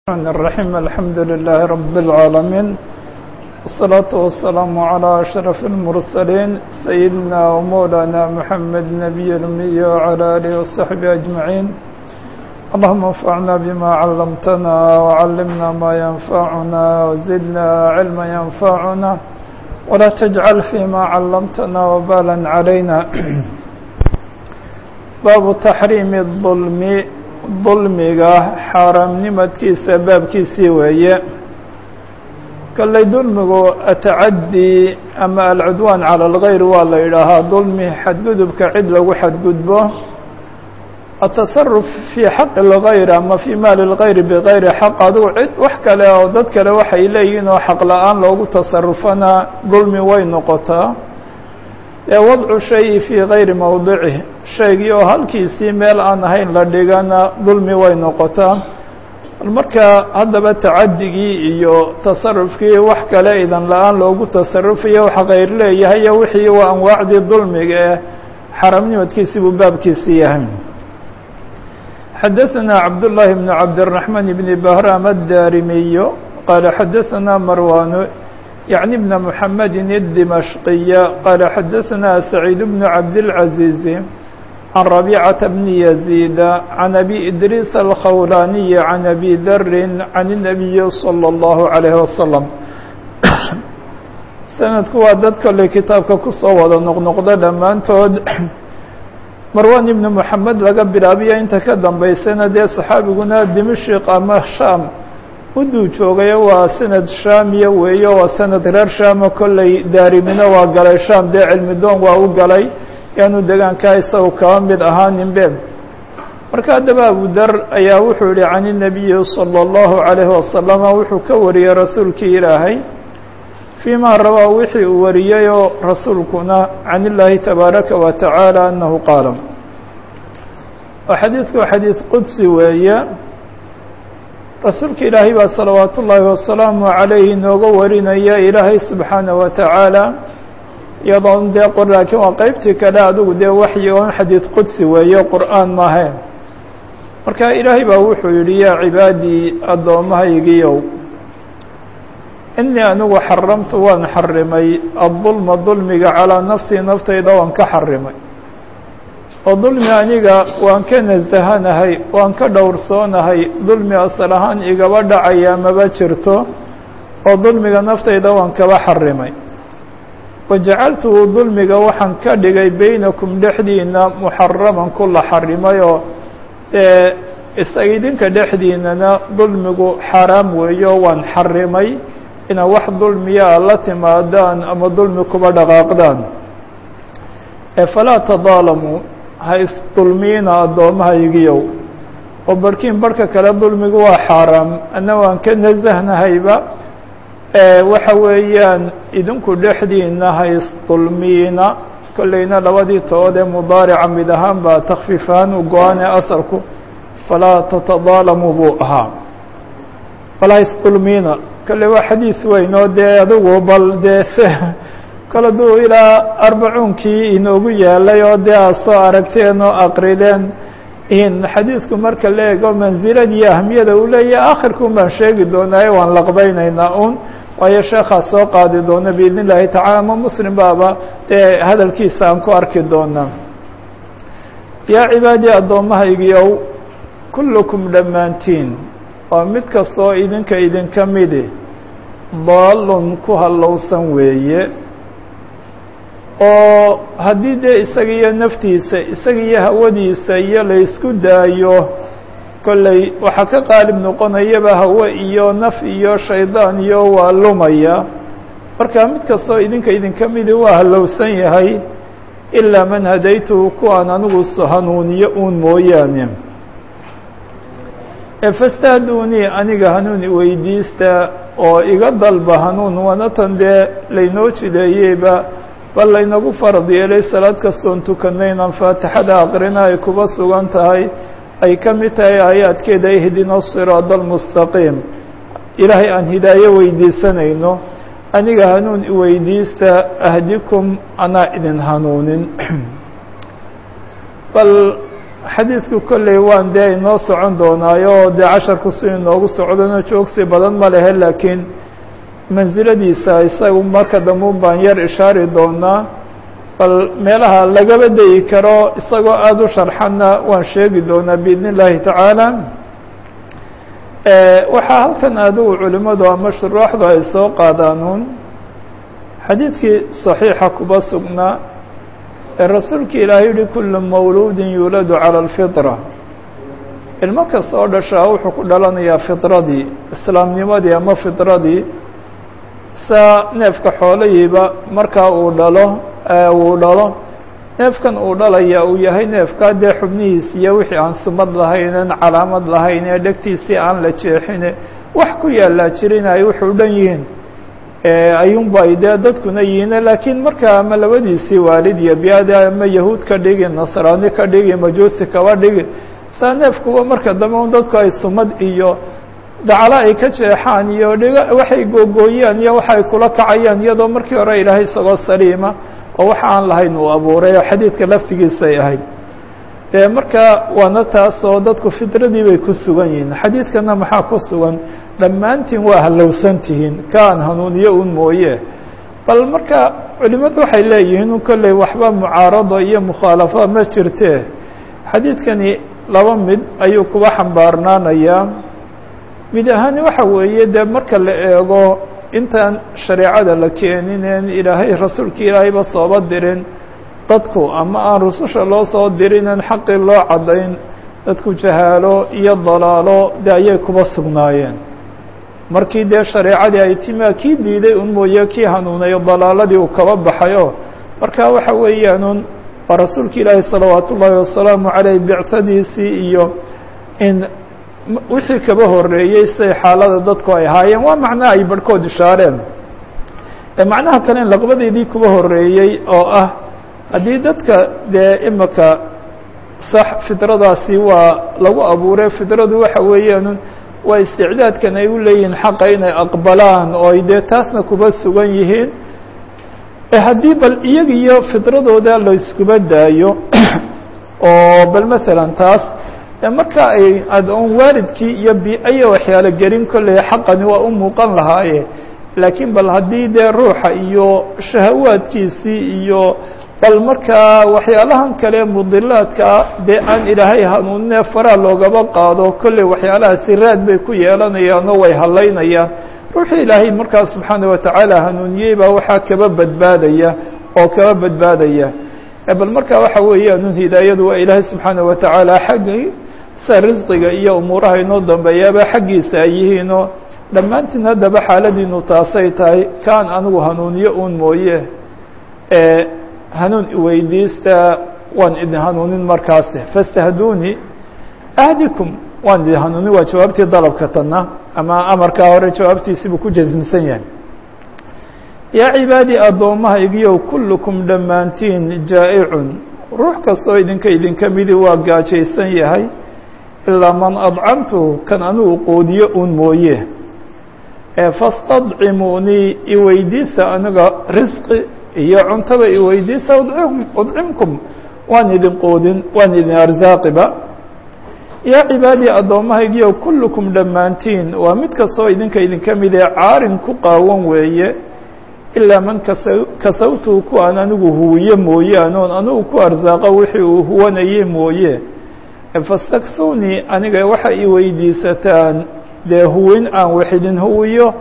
الرحمن الرحيم الحمد لله رب العالمين والصلاة والسلام على أشرف المرسلين سيدنا ومولانا محمد نبي الأمي وعلى آله وصحبه أجمعين اللهم انفعنا بما علمتنا وعلمنا ما ينفعنا وزدنا علما ينفعنا ولا تجعل فيما علمتنا وبالا علينا باب تحريم الظلم dulmiga xaaraamnimadkiisa baabkiisii weeye kalley dulmigu atacaddi ama alcudwaan cala algayr waa la yidhaahaa dulmi xadgudubka cid lagu xadgudbo atasaruf fii xaqi اlgayr ama fii maali اlgayri bigayri xaq adigu cid wax kale oo dad kale waxay leeyihiin oo xaq la-aan loogu tasarufana dulmi way noqotaa ee wadcu shayi fii gayri mowdicih shaygii oo halkiisii meel aan ahayn la dhigana dulmi way noqotaa marka haddaba tacadigii iyo tasarufkii wax kale idan la-aan loogu tasarufayo wax kayr leeyahay iyo wixii waa anwaacdii dulmiga ee xaramnimadkiisii buu baabkiisi yahay xadaثna cabdالlahi بn cabdالرaحman بn bahram الdarimiy qaala xadaثna marwan يعني بن محمد الدمشقي قال حدثنا سعيد بن عبد العزيز عن ربيعة بن يزيد عن أبي إدريس الخولاني عن أبي ذر عن النبي صلى الله عليه وسلم sanadku waa dad kale kitaabka kusoo wada noqnoqda dhammaantood marwan ibn moxamed laga bilaabiyo inta ka dambaysana dee saxaabiguna dimashik ama sham uduu joogayo waa sanad shaamiya weeye waa sanad reer shaamo kolley daarimina waa galay sham dee cilmi doon waa u galay yaanu degaankaa isagu kaba mid ahaaninbe marka haddaba abu dar ayaa wuxuu yihi can الnabiyi salى الlahu عalayhi wasalama wuxuu ka wariyey rasuulkii ilaahay fii ma rabaa wixii uu wariyeyoo rasuulkuna can illaahi tabaaraka wa taعaalى anahu qaala oo xadiidku xadiid qudsi weeye rasuulka ilaahay baa salawaat ullaahi wasalaamu calayhi inooga warinaya ilaahay subxaanaه wa tacaala iyadoon dee qor laakiin waa qeybtii kale adigu dee waxyi oon xadiid qudsi weeye qur'aan maahayn marka ilaahay baa wuxuu yihi yaa cibaadii addoommahaygiiow inii anigu xaramtu waan xarimay addulma dulmiga calaa nafsii naftayda waan ka xarimay oo dulmi aniga waan ka nasahanahay waan ka dhowrsoonahay dulmi asal ahaan igaba dhacaya maba jirto oo dulmiga naftayda waan kaba xarimay wajacaltuhu dulmiga waxaan ka dhigay beynakum dhexdiina muxaraman ku la xarimay oo dee isaga idinka dhexdiinana dulmigu xaaraam weeyo waan xarimay inaad wax dulmiyaa la timaadaan ama dulmi kuba dhaqaaqdaan falaa tadaalamuu ha isdulmiina addoommahaygiyow oo barhkiin barhka kale dulmigu waa xaaraam anna waan ka nasahnahayba waxa weeyaan idinku dhexdiina ha isdulmiina kolleyna labadii tood ee mudaarica mid ahaan baa takfiif ahaan u go-ane asalku falaa tatadaalamuu buu ahaa falaa isdulmiina kolley waa xadiis weyn oo dee adigu bal dee se kale duu ilaa arbacuunkii inoogu yaalay oo dee aad soo aragteen oo aqrideen in xadiidku marka la eego mansilada iyo ahmiyada uu leeyahay akhirkun baan sheegi doonaaye waan laqbaynaynaa un waayo sheekhaa soo qaadi doona biidn illahi tacala ama muslim baaba dee hadalkiisa aan ku arki doonaa yaa cibaadii addoommahaygiiow kullukum dhammaantiin waa mid kastoo idinka idinka midi daalun ku hallowsan weeye oo haddii dee isaga iyo naftiisa isaga iyo hawadiisa iyo la isku daayo kolley waxaa ka qaalib noqonayaba hawe iyo naf iyo shaydaan iyo waa lumaya marka mid kastoo idinka idinka midi waa hallowsan yahay ilaa man hadaytuhu kuwaan anigu hanuuniyo uun mooyaane efastahduunii aniga hanuun iweydiista oo iga dalba hanuun wanatan dee laynoo jideeyeyba bal laynagu farad yeelay salaad kastoon tukanaynan faatixada aqrina ay kuba sugan tahay ay ka mid tahay aayaadkeeda ihdina siraada almustaqiim ilaahay aan hidaayo weydiisanayno aniga hanuun iweydiista ahdikum anaa idin hanuunin bal xadiidku kolley waan dee inoo socon doonaayo dee casharku si inoogu socdona joogsi badan ma lehe laakiin mansiladiisa isagu marka dambeun baan yar ishaari doonaa bal meelaha lagaba dayi karo isagoo aada u sharxanna waan sheegi doonaa biidn illaahi tacaala waxaa halkan adigu culimadu ama shuraaxdu ay soo qaadaanuun xadiidkii صaxiixa kuba sugnaa ee rasuulka ilaahay yihi kulu mawluudin yuuladu calى اlfitra ilmo kasta oo dhashaa wuxuu ku dhalanayaa fitradii islaamnimadii ama fitradii saa neefka xoolahiiba markaa uu dhalo uu dhalo neefkan uu dhalaya uu yahay neefkaa dee xubnihiis iyo wixii aan sumad lahaynen calaamad lahayn ee dhegtiisii aan la jeexine wax ku yaallaa jirin ay wuxuu dhan yihiin ayuunba dee dadkuna yihiine laakiin markaa ama labadiisii waalid iyo biada ama yahuud ka dhigi nasraani ka dhigi majuusi kaba dhigi saa neefkuba marka dambe un dadku ay sumad iyo dacalo ay ka jeexaan iyo dhigo waxay googooyaan iyo waxay kula kacayaan iyadoo markii hore ilaahay isagoo saliima oo waxa aan lahayn uu abuuray oo xadiidka laftigiisay ahayd dee marka waana taas oo dadku fitradii bay ku sugan yihiin xadiidkana maxaa ku sugan dhammaantiin waa hallowsan tihiin kaan hanuuniyo un mooye bal marka culimadu waxay leeyihiin un kolley waxba mucaarado iyo mukhaalafo ma jirte xadiidkani laba mid ayuu kuba xambaarnaanayaa mid ahaani waxa weeye dee marka la eego intaan shareecada la keeninen ilaahay rasuulka ilaahayba sooba dirin dadku ama aan rususha loo soo dirinen xaqii loo caddayn dadku jahaalo iyo dalaalo de ayay kuba sugnaayeen markii dee shareecadii ay timi kii diiday un mooye kii hanuunayo dalaaladii uu kaba baxayo marka waxa weeyaanun waa rasuulka ilaahi salawaat ullaahi wasalaamu caleyh bictadiisii iyo in wixii kaba horeeyey siday xaalada dadku ay ahaayeen waa macnaha ay barhkood ishaareen macnaha kale in laqbadeedii kuba horeeyey oo ah haddii dadka dee imika sax fidradaasi waa lagu abuuray fidradu waxa weeyaan waa isticdaadkan ay u leeyihiin xaqa inay aqbalaan oo ay dee taasna kuba sugan yihiin haddii bal iyaga iyo fidradooda la iskuba daayo oo bal masalan taas marka ay adoon waalidkii iyo bi-aya waxyaalo gelin kolley xaqani waa u muuqan lahaaye laakiin bal haddii dee ruuxa iyo shahawaadkiisii iyo bal markaa waxyaalahan kale mudilaadka dee aan ilaahay hanuuninee faraa loogaba qaado kolley waxyaalahaasi raad bay ku yeelanayaan oo way hadlaynayaan ruuxii ilaahay markaa subxaana watacaala hanuuniyey baa waxaa kaba badbaadaya oo kaba badbaadaya bal markaa waxa weeyaan hidaayadu waa ilaahay subxaana watacaala xaggii sa risqiga iyo umuuraha inoo dambeeyaaba xaggiisa ay yihiinoo dhammaantiin haddaba xaaladiinu taasay tahay kaan anigu hanuuniyo un mooye hanuun iweydiista waan idin hanuunin markaasi fastahduuni ahdikum waan idin hanuunin waa jawaabtii dalabka tanna ama amarkaa hore jawaabtiisibuu ku jasmisan yahay yaa cibaadii addoommahaygiyow kullukum dhammaantiin jaa'icun ruux kastoo idinka idinka midi waa gaajaysan yahay ilaa man adcamtu kan anigu qoodiyo un mooye fastadcimuunii iweydiisa aniga risqi iyo cuntaba iweydiisa udcimkum waan idin qoodin waan idin arsaaqiba yaa cibaadii addoommahaygiyo kullukum dhammaantiin waa mid kastoo idinka idinka mid ee caarin ku qaawan weeye ilaa man kasa kasawtuu ku aan anigu huwiye mooyaan oon anigu ku arsaaqo wixii uu huwanayey mooye fastaksuunii aniga waxa i weydiisataan dee huwin aan wax idin huwiyo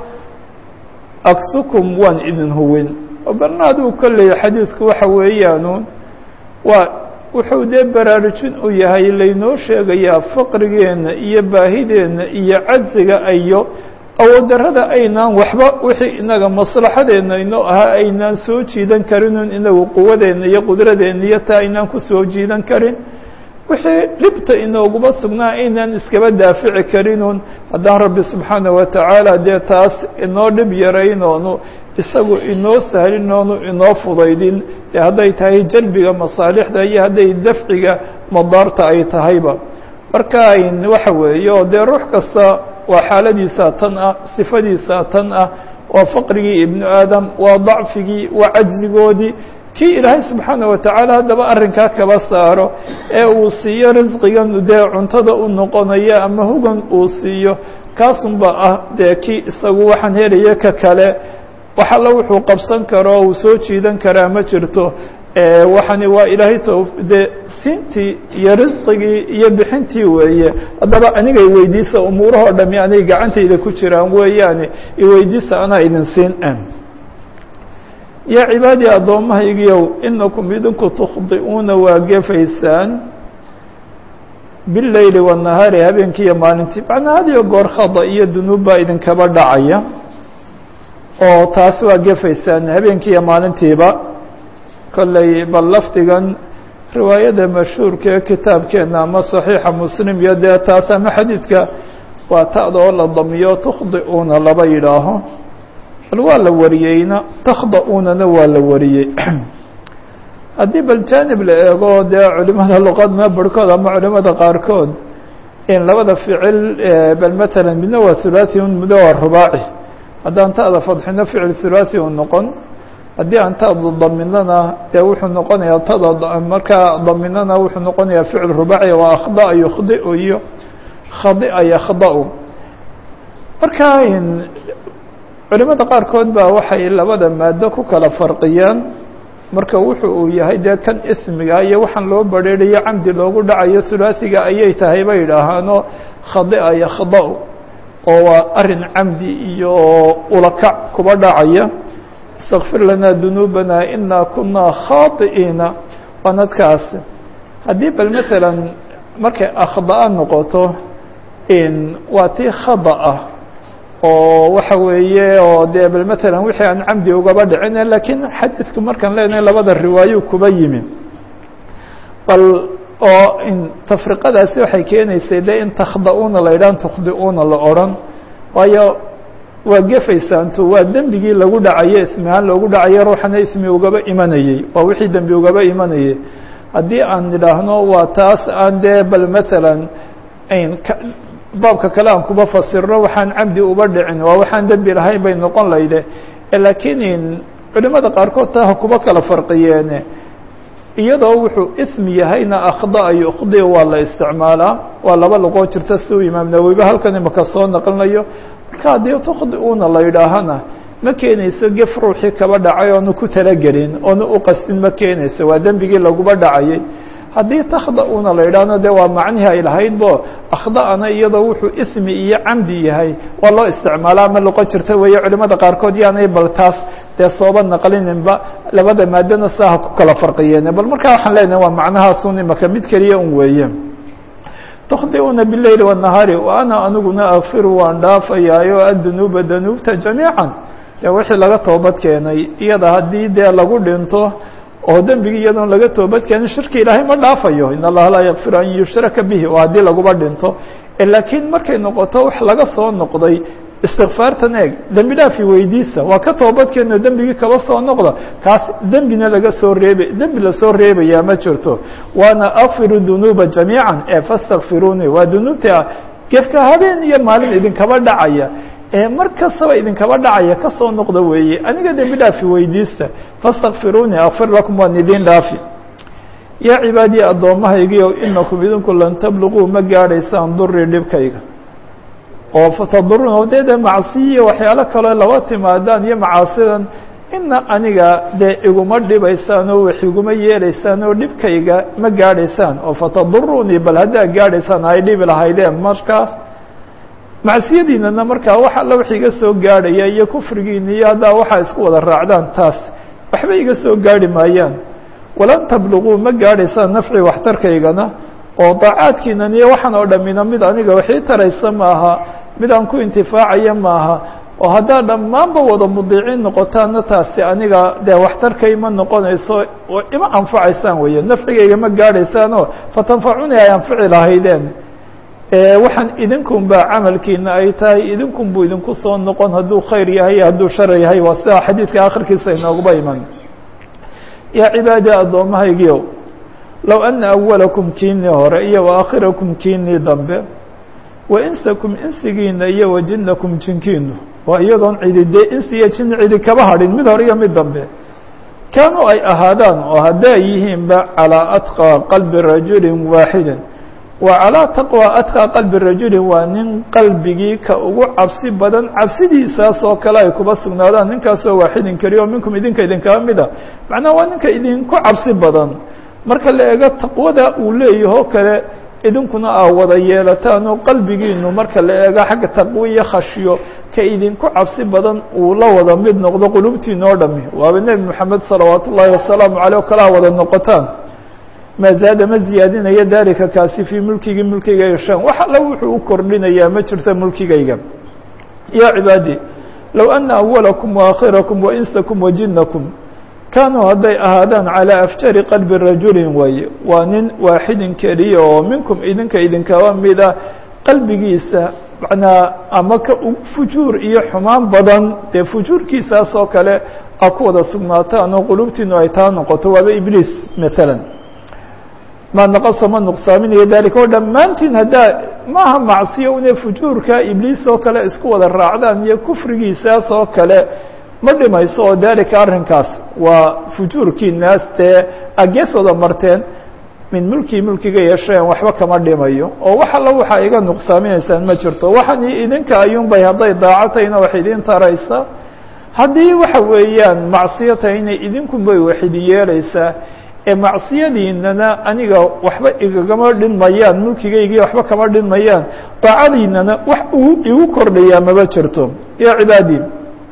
aksukum waan idin huwin barna adigu kolley xadiisku waxa weeyaanu waa wuxuu dee baraarujin u yahay laynoo sheegayaa faqrigeenna iyo baahideenna iyo cajziga iyo awooddarrada aynaan waxba wixii inaga maslaxadeenna inoo ahaa aynaan soo jiidan karinun inagu quwadeenna iyo qudradeenna iyo taa aynaan ku soo jiidan karin wixii dhibta inooguma sugnaa aynaan iskaba daafici karinun haddaan rabbi subxaana wa tacaala dee taas inoo dhib yaraynoonu isagu inoo sahlinoonu inoo fudaydin dee hadday tahay jalbiga masaalixda iyo hadday dafciga madaarta ay tahayba marka ayn waxa weeye oo dee ruux kasta waa xaaladiisaa tan ah sifadiisaa tan ah waa faqrigii ibnu aadam waa dacfigii waa cajzigoodii kii ilaahay subxaana watacaala haddaba arrinkaa kaba saaro ee uu siiyo risqigan dee cuntada u noqonayo ama hugan uu siiyo kaasunba ah dee kii isagu waxaan helaya ka kale wax alla wuxuu qabsan karo uu soo jiidan karaa ma jirto waxani waa ilaahay t dee siintii iyo risqigii iyo bixintii weeye haddaba anigay weydiisa umuurahoo dhami anay gacantayda ku jiraan weeyaane iweydiisa anaa idin siin an yaa cibaadii addoommahaygiiow inakum idinku tukhdi'uuna waa gefaysaan bileyli wanahaari habeenkii iyo maalintii macnaa hadiyo goor khada iyo dunuub baa idinkaba dhacaya oo taasi waa gefaysaan habeenkii iyo maalintiiba kolley bal lafdigan riwaayada mashhuurka ee kitaabkeena ama صaxiixa muslim iyo dee taas ama xadiidka waa ta'da oo la damiyo tukhdi'uuna laba yidhaaho bal waa la wariyeyna takhda'uunana waa la wariyey haddii bal janib la eego dee culimada luqadna barhkood ama culimada qaarkood in labada ficil bal matalan midna waa hulaaثi midna waa rubaaci haddaan ta'da fadxino ficil hulaaثi u noqon haddii aan ta'da daminana dee wuxuu noqonayaa tada markaa daminana wuxuu noqonayaa ficil rubaaci waa akhda'a yukhdi'u iyo khadi'a yakhda'u marka culimada qaarkood baa waxay labada maado ku kala farqiyaan marka wuxu uu yahay dee kan ismiga iyo waxaan loo badrheerayo camdi loogu dhacayo hulaasiga ayay tahay bay idhaahaano khadi'a yakhda'u oo waa arin camdi iyo ulakac kuba dhacaya اstakfir lana dunuubana ina kuna khaaطi'iina waa nadkaas haddii bal maala markay akhda'a noqoto waa tii khada ah oo waxa weeye oo dee bal matalan wixii aan camdi ugaba dhicin lakiin xadiidku markaan leenahay labada riwaayo kuba yimi bal oo tafriqadaasi waxay keenaysay de in takhda'uuna la yidhahan tukhdi'uuna la odhan waayo waa gefaysaanto waa dembigii lagu dhacayo ismi ahaan loogu dhacayo ruuxana ismi ugaba imanayey waa wixii dembi ugaba imanayay haddii aan idhaahno waa taas aan dee bal matalan baabka kale aan kuba fasirno waxaan camdi uba dhicin waa waxaan dembi lahayn bay noqon layde lakiin culimada qaarkood taa ha kuba kala farqiyeene iyadoo wuxuu ismi yahayna akhda'a yukhdi waa la isticmaalaa waa laba luqoo jirta si uu imaam nawowiba halkan imaka soo naqlinayo marka haddii tukhdi'uuna la yidhaahana ma keenayso gef ruuxii kaba dhacay oonu ku talagelin oonu u qastin ma keenayso waa dembigii laguba dhacayay haddii takhda'uuna la yidhaahno de waa macnihii ay lahayd bo akhda'ana iyadoo wuxuu ismi iyo camdi yahay waa loo isticmaalaa ma luqo jirta weeye culimada qaarkood yaanay bal taas dee sooba naqlininba labada maadana saaha ku kala farqiyeene bal markaa waxaan leenahay waa macnahaasun imaka mid keliya un weeye تkdiuna bالleyl والنahaari وأna aniguna akfiru waan dhaafayaayo adunuuba danuubta jamiiعا de wixii laga toobad keenay iyada haddii dee lagu dhinto oo dembigii iyadoon laga toobad keenin shirki ilaahay ma dhaafayo in allaha laa yakfiru an yushraka bihi oo haddii laguba dhinto laakiin markay noqoto wax laga soo noqday istikfaartan eeg dembi dhaafi weydiisa waa ka toobadkeeno dembigii kaba soo noqda kaas dembina laga soo reeba dembi lasoo reebayaa ma jirto waana akfiru dunuuba jamiica ee fastakfiruuni waa dunuubta gefka habeen iyo maalin idinkaba dhacaya ee mar kastaba idinkaba dhacaya kasoo noqda weeye aniga dembi dhaafi weydiista fastakfiruuni akfir lakum waan idin dhaafi yaa cibaadiyi addoommahaygiio inakum idinku lan tabluguu ma gaadhaysaan durii dhibkayga oo fatadurun dee de macsiyiyo waxyaalo kaleo laba timaadaan iyo macaasidan ina aniga dee iguma dhibaysaan oo wax iguma yeelaysaan oo dhibkayga ma gaadhaysaan oo fatadurunii bal haddaa gaadhaysaan ay dhibi lahaydeen markaas macsiyadiinana markaa wax alla wax iga soo gaadhaya iyo kufrigiina iyo haddaa waxaa isku wada raacdaan taas waxba iga soo gaadhi maayaan walan tabluguu ma gaadhaysaan nafci waxtarkaygana oo daacaadkiinan iyo waxaan oo dhamina mid aniga waxii taraysa maaha mid aan ku intifaacaya maaha oo haddaad dhammaanba wada mudiiciin noqotaana taasi aniga dee waxtarka ima noqonayso oo ima anfacaysaan weeye nafcigayga ma gaadhaysaanoo fatanfacuni ay anfici lahaydeen waxaan idinkun baa camalkiina ay tahay idinkun buu idinku soo noqon hadduu khayr yahay iyo hadduu shar yahay waa sida xadiidka akhirkiisa inooguba iman yaa cibaadi addoommahaygiiow low ana awalakum kiinii hore iyo waakhirakum kiinii dambe wa insakum insigiina iyo wa jinnakum jinkiinu waa iyadoon cidi dee insi iyo jin cidi kaba hadhin mid hore iyo mid dambe kaanuu ay ahaadaan oo hadday yihiinba calىa atqى qalbi rajuli waaxidi wa calىa taqwى atqى qalbi rajuli waa nin qalbigii ka ugu cabsi badan cabsidiisaas oo kale ay kuba sugnaadaan ninkaasoo waaxidin keliya oo minkum idinka idinkaa mida macnaha waa ninka idinku cabsi badan marka la ego taqwada uu leeyahoo kale idinkuna aa wada yeelataan oo qalbigiinu marka la eego xagga taqwo iyo khashyo ka idinku cabsi badan uu la wada mid noqdo qulubtiina oo dhami waaba nebi moxamed salawaat ullaahi wasalaamu caleyh o kale a wada noqotaan maa zaada ma ziyaadinayo dalika kaasi fii mulkigii mulkigayga shan wax alla wuxuu u kordhinayaa ma jirto mulkigayga yaa cibaadi low ana awalakum waakhirakum wainsakum wajinakum kaanuu hadday ahaadaan calىa afjari qalbi rajulin waaye waa nin waaxidin keliya oo minkum idinka idinkaba mida qalbigiisa manaa ama ka fujuur iyo xumaan badan dee fujuurkiisaas oo kale a ku wada sugnaataan oo qulubtiinu ay taa noqoto waaba ibliis maala maa naqasa ma nuqsaaminayo dalika oo dhammaantiin haddaa maaha macsiyo une fujuurka ibliis oo kale isku wada raacdaan iyo kufrigiisaas oo kale ma dhimayso oo dalika arrinkaas waa fujuurkiinaas dee agees wada marteen min mulkii mulkiga yeesheen waxba kama dhimayo oo wax alla waxaa iga nuqsaaminaysaan ma jirto waxan idinka ayuunbay hadday daacatayna wax idin taraysa haddii waxa weeyaan macsiyo tahayna idinkunbay wax idin yeelaysaa ee macsiyadiinana aniga waxba igagama dhinmayaan mulkigaygii waxba kama dhinmayaan daacadiinana wax uu igu kordhayaa maba jirto ya cibaadii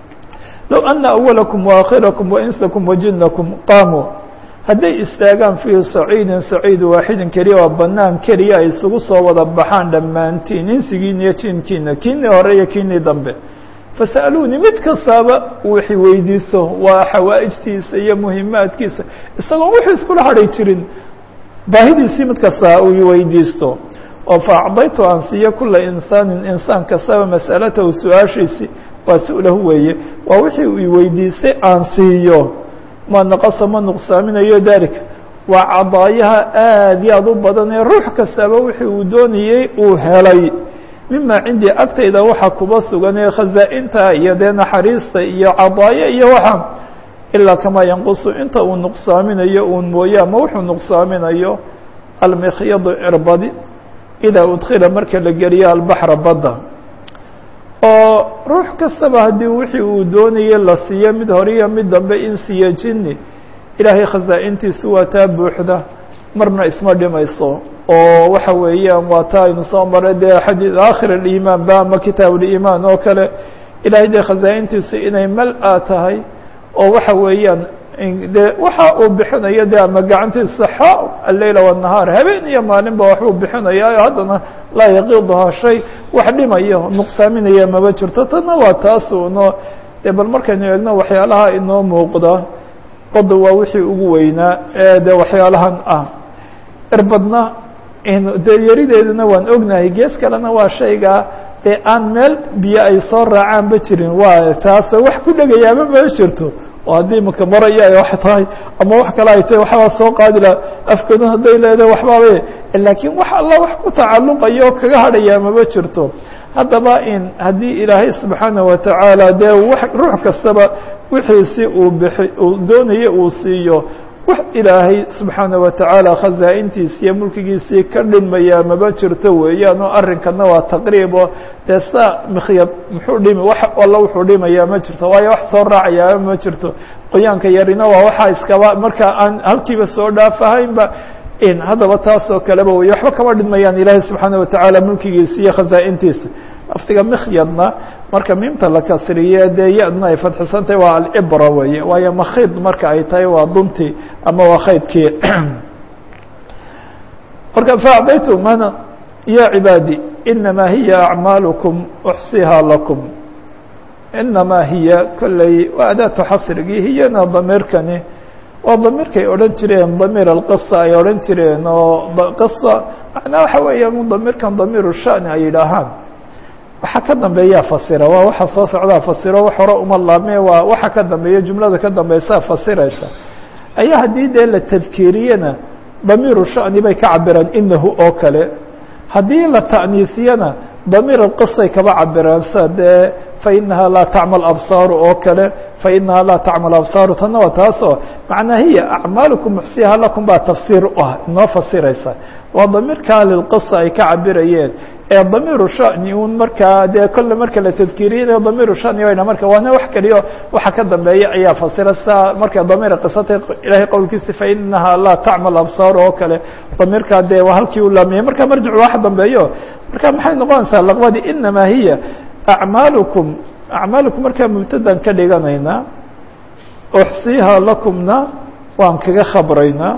low ana awalakum waakhirakum wainsakum wajinakum qaamuu hadday istaagaan fii saciidin saciid waaxidin keliya waa banaan keliya ay isugu soo wada baxaan dhammaantiin insigiina iyo jinkiina kiinii hore iyo kiinii dambe fasa'aluunii mid kastaaba wixi weydiiso waa xawaa'ijtiisa iyo muhimaadkiisa isagoon wuxuu iskula hadhay jirin baahidiisii mid kastaa uu weydiisto oo fa acdaytu aan siiyo kula insaanin insaan kastaba mas'alatahu su-aashiisii waa su-lahu weeye waa wixii uu weydiistay aan siiyo ma naqasa ma nuqsaaminayo dalika waa cadaayaha aad iyo aad u badan ee ruux kastaba wixii uu doonayey uu helay mima cindii agtayda waxa kuba sugan ee khazaa'inta iyo dee naxariista iyo cadaayo iyo waxa ilaa kamaa yanqusu inta uu nuqsaaminayo uun mooye ama wuxuu nuqsaaminayo almikhyadu irbadi idaa udkhila marka la geliyo albaxra badda oo ruux kastaba haddii wixii uu doonayey la siiyo mid hore iyo mid dambe in siiyo jini ilaahay khazaa'intiisu waa taa buuxda marna isma dhimayso oo waxa weeyaan waa taa aynu soo maray dee xadii aakhir aliimaan ba ama kitaab uliimaan oo kale ilahay dee khazaa'intiisu inay mal-a tahay oo waxa weeyaan dee waxa uu bixinayo de ama gacantiisa xa alleyla wالnahaar habeen iyo maalinba waxbuu bixinaya haddana laa yaqiduhaa shay wax dhimayo nuqsaaminaya maba jirto tana waa taasunoo de bal markaynu eegno waxyaalaha inoo muuqda bada waa wixii ugu weynaa ee de waxyaalahan ah irbadna de yarideeduna waan ognahay gees kalena waa shayga dee aan meel biyo ay soo raacaanba jirin waa taas wax ku dhegayaaba ma jirto oo haddii maka maraya ay wax tahay ama wax kale ay tahay waxbaa soo qaadi laha afkadu hadday leedahay waxbaaba laakiin wax alla wax ku tacalluqayo oo kaga hadhayaa maba jirto haddaba in haddii ilaahay subxaana watacaala dee wax ruux kastaba wixiisi uu bixi uu doonayo uu siiyo wax ilaahay subxaana watacaala khazaa'intiisi iyo mulkigiisii ka dhinmayaa maba jirto weeyaan oo arrinkana waa taqriibo dee saa mikhyad muxuu dhimi wax alla wuxuu dhimayaa ma jirto waayo wax soo raacayaa ma jirto qoyaanka yarina waa waxaa iskaba marka aan halkiiba soo dhaafahaynba in haddaba taasoo kaleba wey waxba kama dhinmayaan ilaahay subxaana watacaala mulkigiisa iyo khazaa'intiisa laftiga mikhyadna marka miimta la kasriye dee ya-dna ay fadxisan tahay waa alcibra weeye waayo makhid marka ay tahay waa duntii ama waa khaydkii marka faacdaytu mana ya cibaadi inamaa hiya acmaalukum uxsihaa lakum inamaa hiya kolley waa adaatu xasrigii hiyana damiirkani waa damiirkay odhan jireen damiir alqisa ay odhan jireen oo qisa macnaa waxa weeya damiirkan damiiru shani ay yidhaahaan waxa ka dambeeyaa fasira waa waxa soo socdaa fasiro wax hore uma laabme waa waxa ka dambeeya jumlada ka dambeysaa fasiraysa ayaa haddii dee la tadkiiriyena damiiru shani bay ka cabiraan inahu oo kale haddii la ta'niisiyana damiir alqisay kaba cabiraan sida dee fainaha laa tacmal absaaru oo kale fainaha laa tacmal absaaru tanna waa taasoo macnaa hiya acmaalukum muxsiyaha lakum baa tafsiir u ah inoo fasiraysa waa damiirkaa lilqisa ay ka cabirayeen ee damiiru shani un markaa dee kolle marka la tadkiiriyanayo damiiru shani wayna marka waana wax keliyo waxa ka dambeeya ayaa fasira saa marka damiira qisata ilahay qowlkiisa fainaha laa tacmal absaar oo kale damiirkaa dee waa halkii u laamiyay marka marjicu wax dambeeyo marka maxay noqonaysaa laqbadii inamaa hiya acmaalukum acmaalukum markaa mubtadan ka dhiganaynaa uxsiiha lakumna waan kaga khabraynaa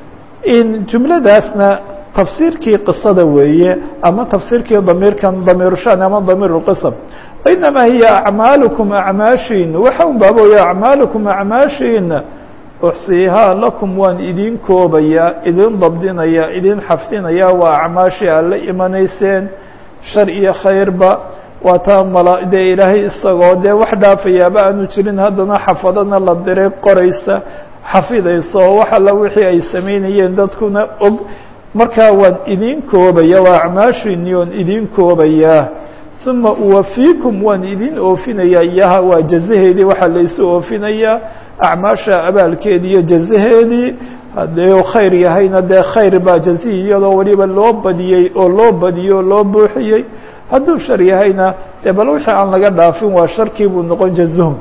in jumladaasna tafsiirkii qisada weeye ama tafsiirkii damiirkan damiirushan ama damiir اlqism inamaa hiya acmaalukum acmaashiin waxa un baabooya acmaalukum acmaashiin uxsiihaa lakum waan idin koobayaa idin dabdinaya idin xafdinaya waa acmaashii aad la imanayseen shar iyo khayrba waa taa mala dee ilaahay isagoo dee wax dhaafayaaba aanu jirin haddana xafadana la diray qoraysa xafidayso wax alla wixii ay samaynayeen dadkuna og markaa waan idin koobaya waa acmaashiini oon idin koobayaa uma uwafiikum waan idin oofinayaa iyaha waa jazaheedii waxaa laysu oofinayaa acmaasha abaalkeedii iyo jazaheedii haddii khayr yahayna dee khayr baa jazihii iyadoo weliba loo badiyey oo loo badiyey oo loo buuxiyey hadduu shar yahayna dee bal wixii aan laga dhaafin waa sharkii buu noqon jazahum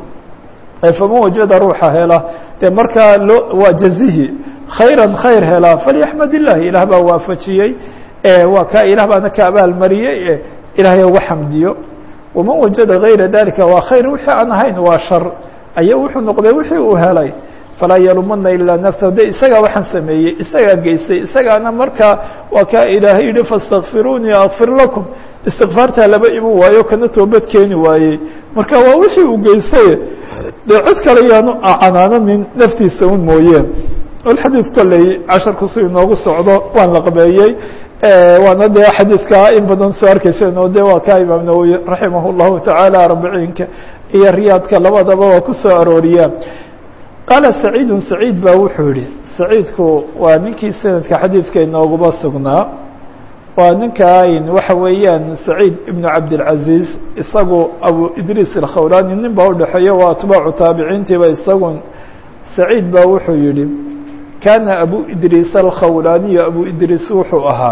faman wajada ruuxa hela dee markaa loo waa jazihii khayra khayr helaa falyaxmad ilah ilaah baa waafajiyey waa kaa ilaah baana ka abaalmariyey ilaahay uga xamdiyo waman wajada gayra dalika waa khayr wixii aan ahayn waa shar aya wuxuu noqday wixii uu helay falaa yalumana ilaa nafsahu de isagaa waxaan sameeyey isagaa geystay isagaana markaa waa kaa ilaahay yihi faاstakfiruunii akfir lakum istikfaartaa laba iman waayo kana toobad keeni waayey marka waa wixii uu geystay dee cid kale yaanu canaananin naftiisa un mooyeen xadiid kolley casharkusu inoogu socdo waan laqbeeyey waana dee xadiidka in badan soo arkayseen oo de waa ka imaam nawowi raximah اllahu taعaalى arbiciinka iyo riyaadka labadaba waa ku soo arooriyaa qaala saciidu saciid ba wuxuu yihi saciidku waa ninkii sanadka xadiidka inooguba sugnaa waa ninkan waxa weeyaan saciid ibnu cabdilcaziiz isagu abu idriis alkhawlani nin baa udhexeeya waa atbaacu taabiciintiiba isagu saciid ba wuxuu yihi kaana abu idriis alkhawlaniyu abu idriis wuxuu ahaa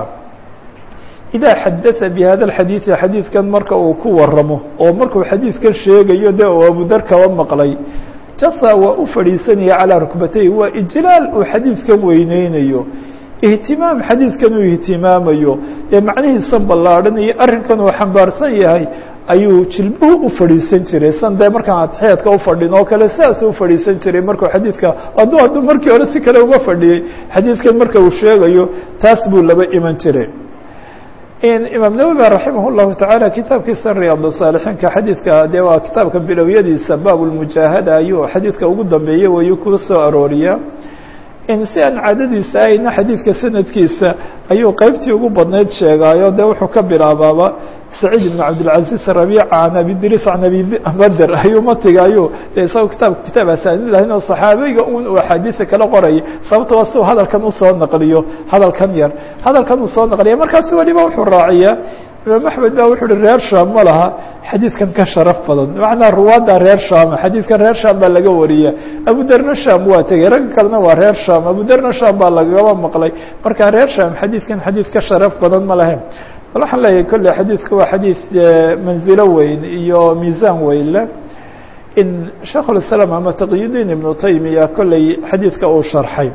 idaa xadata bi hada alxadiidi xadiidkan marka uu ku waramo oo markuu xadiidkan sheegayo de uu abudar kaba maqlay jasa waa u fadhiisanaya calaa rukbatay waa ijlaal uu xadiidkan weyneynayo ihtimaam xadiidkan uu ihtimaamayo dee macnihiisan ballaadhan iyo arrinkan uu xambaarsan yahay ayuu jilbuhu u fadhiisan jiray san dee markaan atixyaadka ufadhin oo kale sidaasuu ufadhiisan jiray markuu xadiidka hadduu hadduu markii hore si kale uga fadhiyey xadiidkan marka uu sheegayo taas buu laba iman jiray imaam nawowi raximah llahu tacaala kitaabkiisa riyaad saalixiinka xadiidka dee waa kitaabka bilowyadiisa baab lmujaahada ayuu xadiidka ugu dambeeyey wayuu ku soo arooriya si aan caadadiisa ahayna xadiidka sanadkiisa ayuu qeybtii ugu badnayd sheegaayo de wuxuu ka bilaabaaba saciid ibn cabdilcaziz rabiica can abidris can abi bader ayuu matiga ayuu de isagoo kitaabka kitaab asaanid lahayn oo saxaabiga un uu axaadiisa kala qorayay sababta waa si uu hadalkan usoo naqliyo hadalkan yar hadalkan uu soo naqliya markaasu weliba wuxuu raaciyaa imaam axmed ba wuxuu uhi reer shaam ma laha xadiidkan ka sharaf badan macnaa ruwaadda reer shaama xadiidkan reer shaam baa laga wariya abuderna shaam waa tegey ragga kalena waa reer shaam abuderna shaam baa lagaba maqlay marka reer shaam xadiidkan xadiid ka sharaf badan ma lahayn bal waxaan leeyahay kolley xadiidka waa xadiid manzilo weyn iyo miisaan weyn leh in sheikh ulislaam ama taqiyudiin ibnu taymiya kolley xadiidka uu sharxay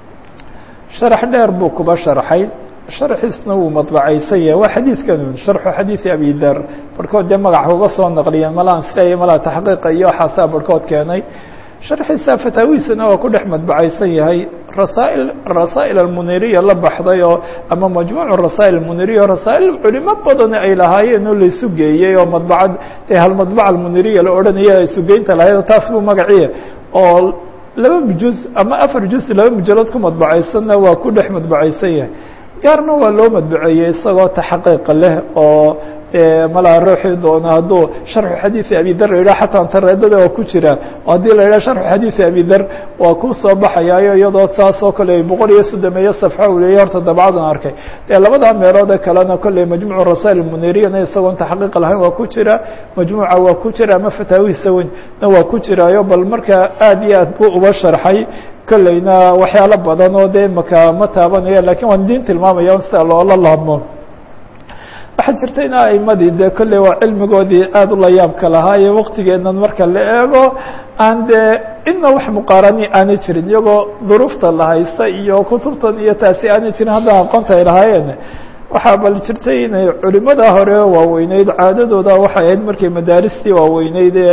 sharax dheer buu kuba sharxay sharxiisna wuu madbacaysan yahay waa xadiidkanun sharxu xadiidi abi dar barhkood dee magaca uga soo naqliyeen malaan isleeya malaa taxqiiqa iyo waxaasaa barhkood keenay sharxiisa fataawiisana waa ku dhex madbacaysan yahay rasaa'il rasaa'il almuniriya la baxday oo ama majmuucu rasaa'il almuniriya oo rasaa'il culimo badani ay lahaayeen oo laysu geeyey oo madbacad dee halmadbaca almuniriya la odhanaya ay sugeynta lahayd taas buu magaciya oo laba juz ama afar juz laba mujalood ku madbacaysanna waa ku dhex madbacaysan yahay gaarna waa loo madbuceeyey isagoo taxaqiiqa leh oo malaa ruuxii doona hadduu sharxu xadiiثi abi dar la yidhah xataa tareedada waa ku jira oo haddii la yidhah sharxu xadiiثi abi dar waa ku soo baxayaayo iyadoo saas oo kale boqol iyo soddomeeyo safxa uu leeyay horta dabcadan arkay dee labadaa meeloode kalena kolley majmuuc rasail muniriyana isagoon taxqiiq lahayn waa ku jira majmuuca waa ku jira ama fataawihiisa weynna waa ku jiraayo bal markaa aad iyo aad buu uba sharxay kolleyna waxyaalo badan oo dee imaka ma taabanaya lakin waan diin tilmaamaya on sida loola laabmo waxaa jirta in aimadii dee kolley waa cilmigoodii aada u la yaabka lahaa iyo waktigeenan marka la eego aan dee inna wax muqaarani aanay jirin iyagoo duruufta la haysta iyo kutubtan iyo taasi aanay jirin haddana aqoonta ay lahaayeen waxaa bal jirtay inay culimada hore waaweyneyd caadadooda waxay ahayd markay madaaristii waaweyneyd ee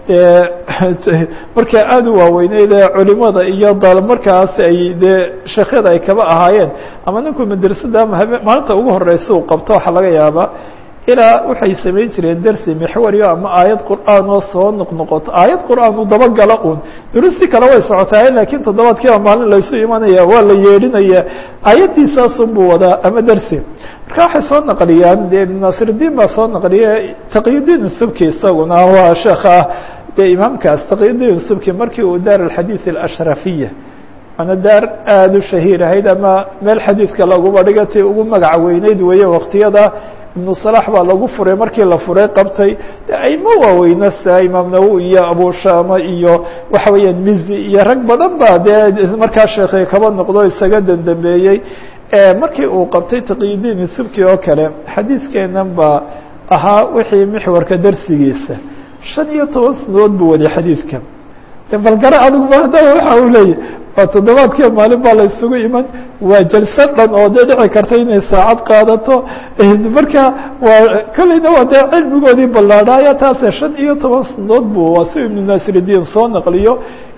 dee markay aada u waaweyneyd ee culimada iyo dal markaas ay dee sheekhyada ay kaba ahaayeen ama ninku madrasada ama habe maalinta ugu horeysa uu qabto waxaa laga yaabaa ilaa waxay samayn jireen dersi mixwariyo ama aayad qur'aan oo soo noqnoqoto aayad qur'aan uu dabagalo un durusti kale way socotaay lakiin toddobaadkiiba maalin laysu imanaya waa la yeedhinaya aayaddiisaasun buu wadaa ama dersi marka waxay soo naqliyaan de ibn nasirdiin baa soo naqliya taqiyudiin subki isaguna waa sheekha dee imaamkaas taqiyudiin subki markii uu daar alxadiid alashrafiya waana daar aada u shahiir ahayd ama meel xadiidka laguba dhigatay ugu magac weyneyd weeye waqtiyada ibnu salax baa lagu furay markii la furay qabtay de ayma waaweyna sia imaam nawowi iyo abushama iyo waxa weeyaan mizi iyo rag badan ba dee markaa sheekhay kaba noqdo isaga dandambeeyey markii uu qabtay taqiyudiin subki oo kale xadiidkeenan baa ahaa wixii mixwarka darsigiisa shan iyo toban sanadood buu waday xadiidka balgara adiguba haddaba waxa uu leeyahy waa toddobaadkii maalin baa la isugu iman waa jalsa dhan oo dee dhici karta inay saacad qaadato marka waa kolleyna waa dee cilmigoodii ballaadhaaya taase shan iyo toban sanadood buu waa si ibnu nasiridiin soo naqliyo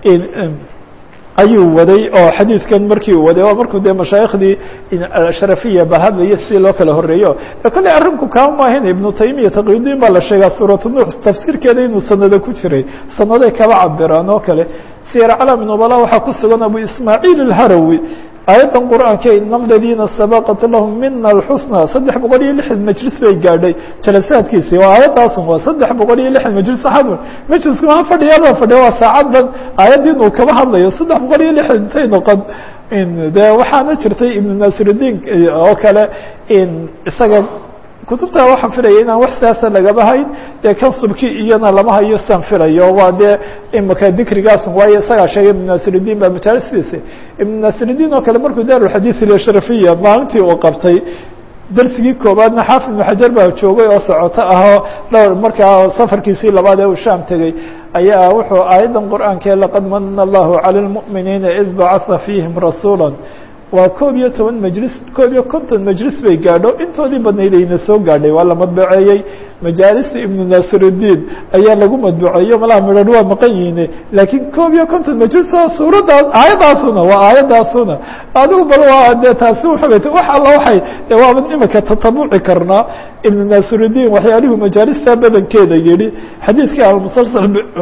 ayuu waday oo xadiidkan markii uu waday waa markuu dee mashaayikhdii sharafiya ba hadlaya sidii loo kala horeeyo e kolley arrinku kaa maahin ibnu taymiya taqiyudiin baa la sheegaa suuratu nuux tafsiirkeeda inuu sanado ku jiray sanaday kaba cabiraan oo kale siyar calami nubala waxaa ku sugan abu ismaaciil alharawi aayaddan qur'aanka in aladiina sabaqat lahum mina alxusna saddex boqol iyo lixdan majlis bay gaadhay jalasaadkiisii waa aayadaasun waa saddex boqol iyo lixdan majlis axadun majlisku maa fadhiyaa baa fadhiya waa saacaddan aayaddii inuu kaba hadlayo saddex boqol iyo lixdan intay noqon de waxaana jirtay ibnu nasiridiin oo kale isaga kutubta waxaan filaya inaan wax siyaasa lagaba hayn dee kan subki iyana lama hayo siaan filayo waa dee imaka dikrigaasun waayo isagaa sheegay ibnu nasiridiin baa majaalistiisa ibnu nasiridiin oo kale markuu daarulxadiid ilashrafiya maalintii uu qabtay darsigii koobaadna xaafid ibnu xajar baa joogay oo socoto ahoo dhowr markaa safarkiisii labaad ee uu shaam tegey ayaa wuxuu aayaddan qur'aanke laqad mana allahu cala lmu'miniina id bacatha fiihim rasuula waa koob iyo toban majlis koob iyo konton majlis bay gaadho intoodii badnayd ayna soo gaadhay waa la madbuceeyey majaalista ibnu nasiridiin ayaa lagu madbuceeyo malaha midhan waa maqan yihiine laakiin koob iyo konton majlis oo suuraddaas aayaddaasuna waa aayaddaasuna adigu bal waa dee taasi uxubayt wax alla waxay de waaban imika tatabuci karnaa ibnu nasiridiin waxyaalihuu majaalista badankeeda yihi xadiidkii almusalsal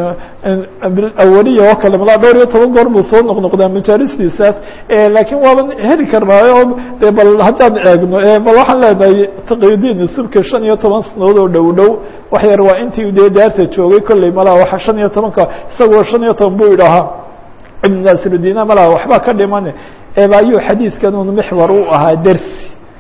awaliya oo kale malaa dhowr iyo toban goor buu soo noqnoqdaa majaalistiisaas laakiin waaban heli karnaayo de bal haddaan eegno bal waxaan leenahay taqiyudiin subki shan iyo toban sanadood oo dhow dhow wax yar waa intii dee daarta joogay kolley malaa waa shan iyo tobanka isagoo shan iyo toban buu idhahaa ibnu nasiridiina malaa waxba ka dhiman ayuu xadiidkan un mixwar u ahaa dersi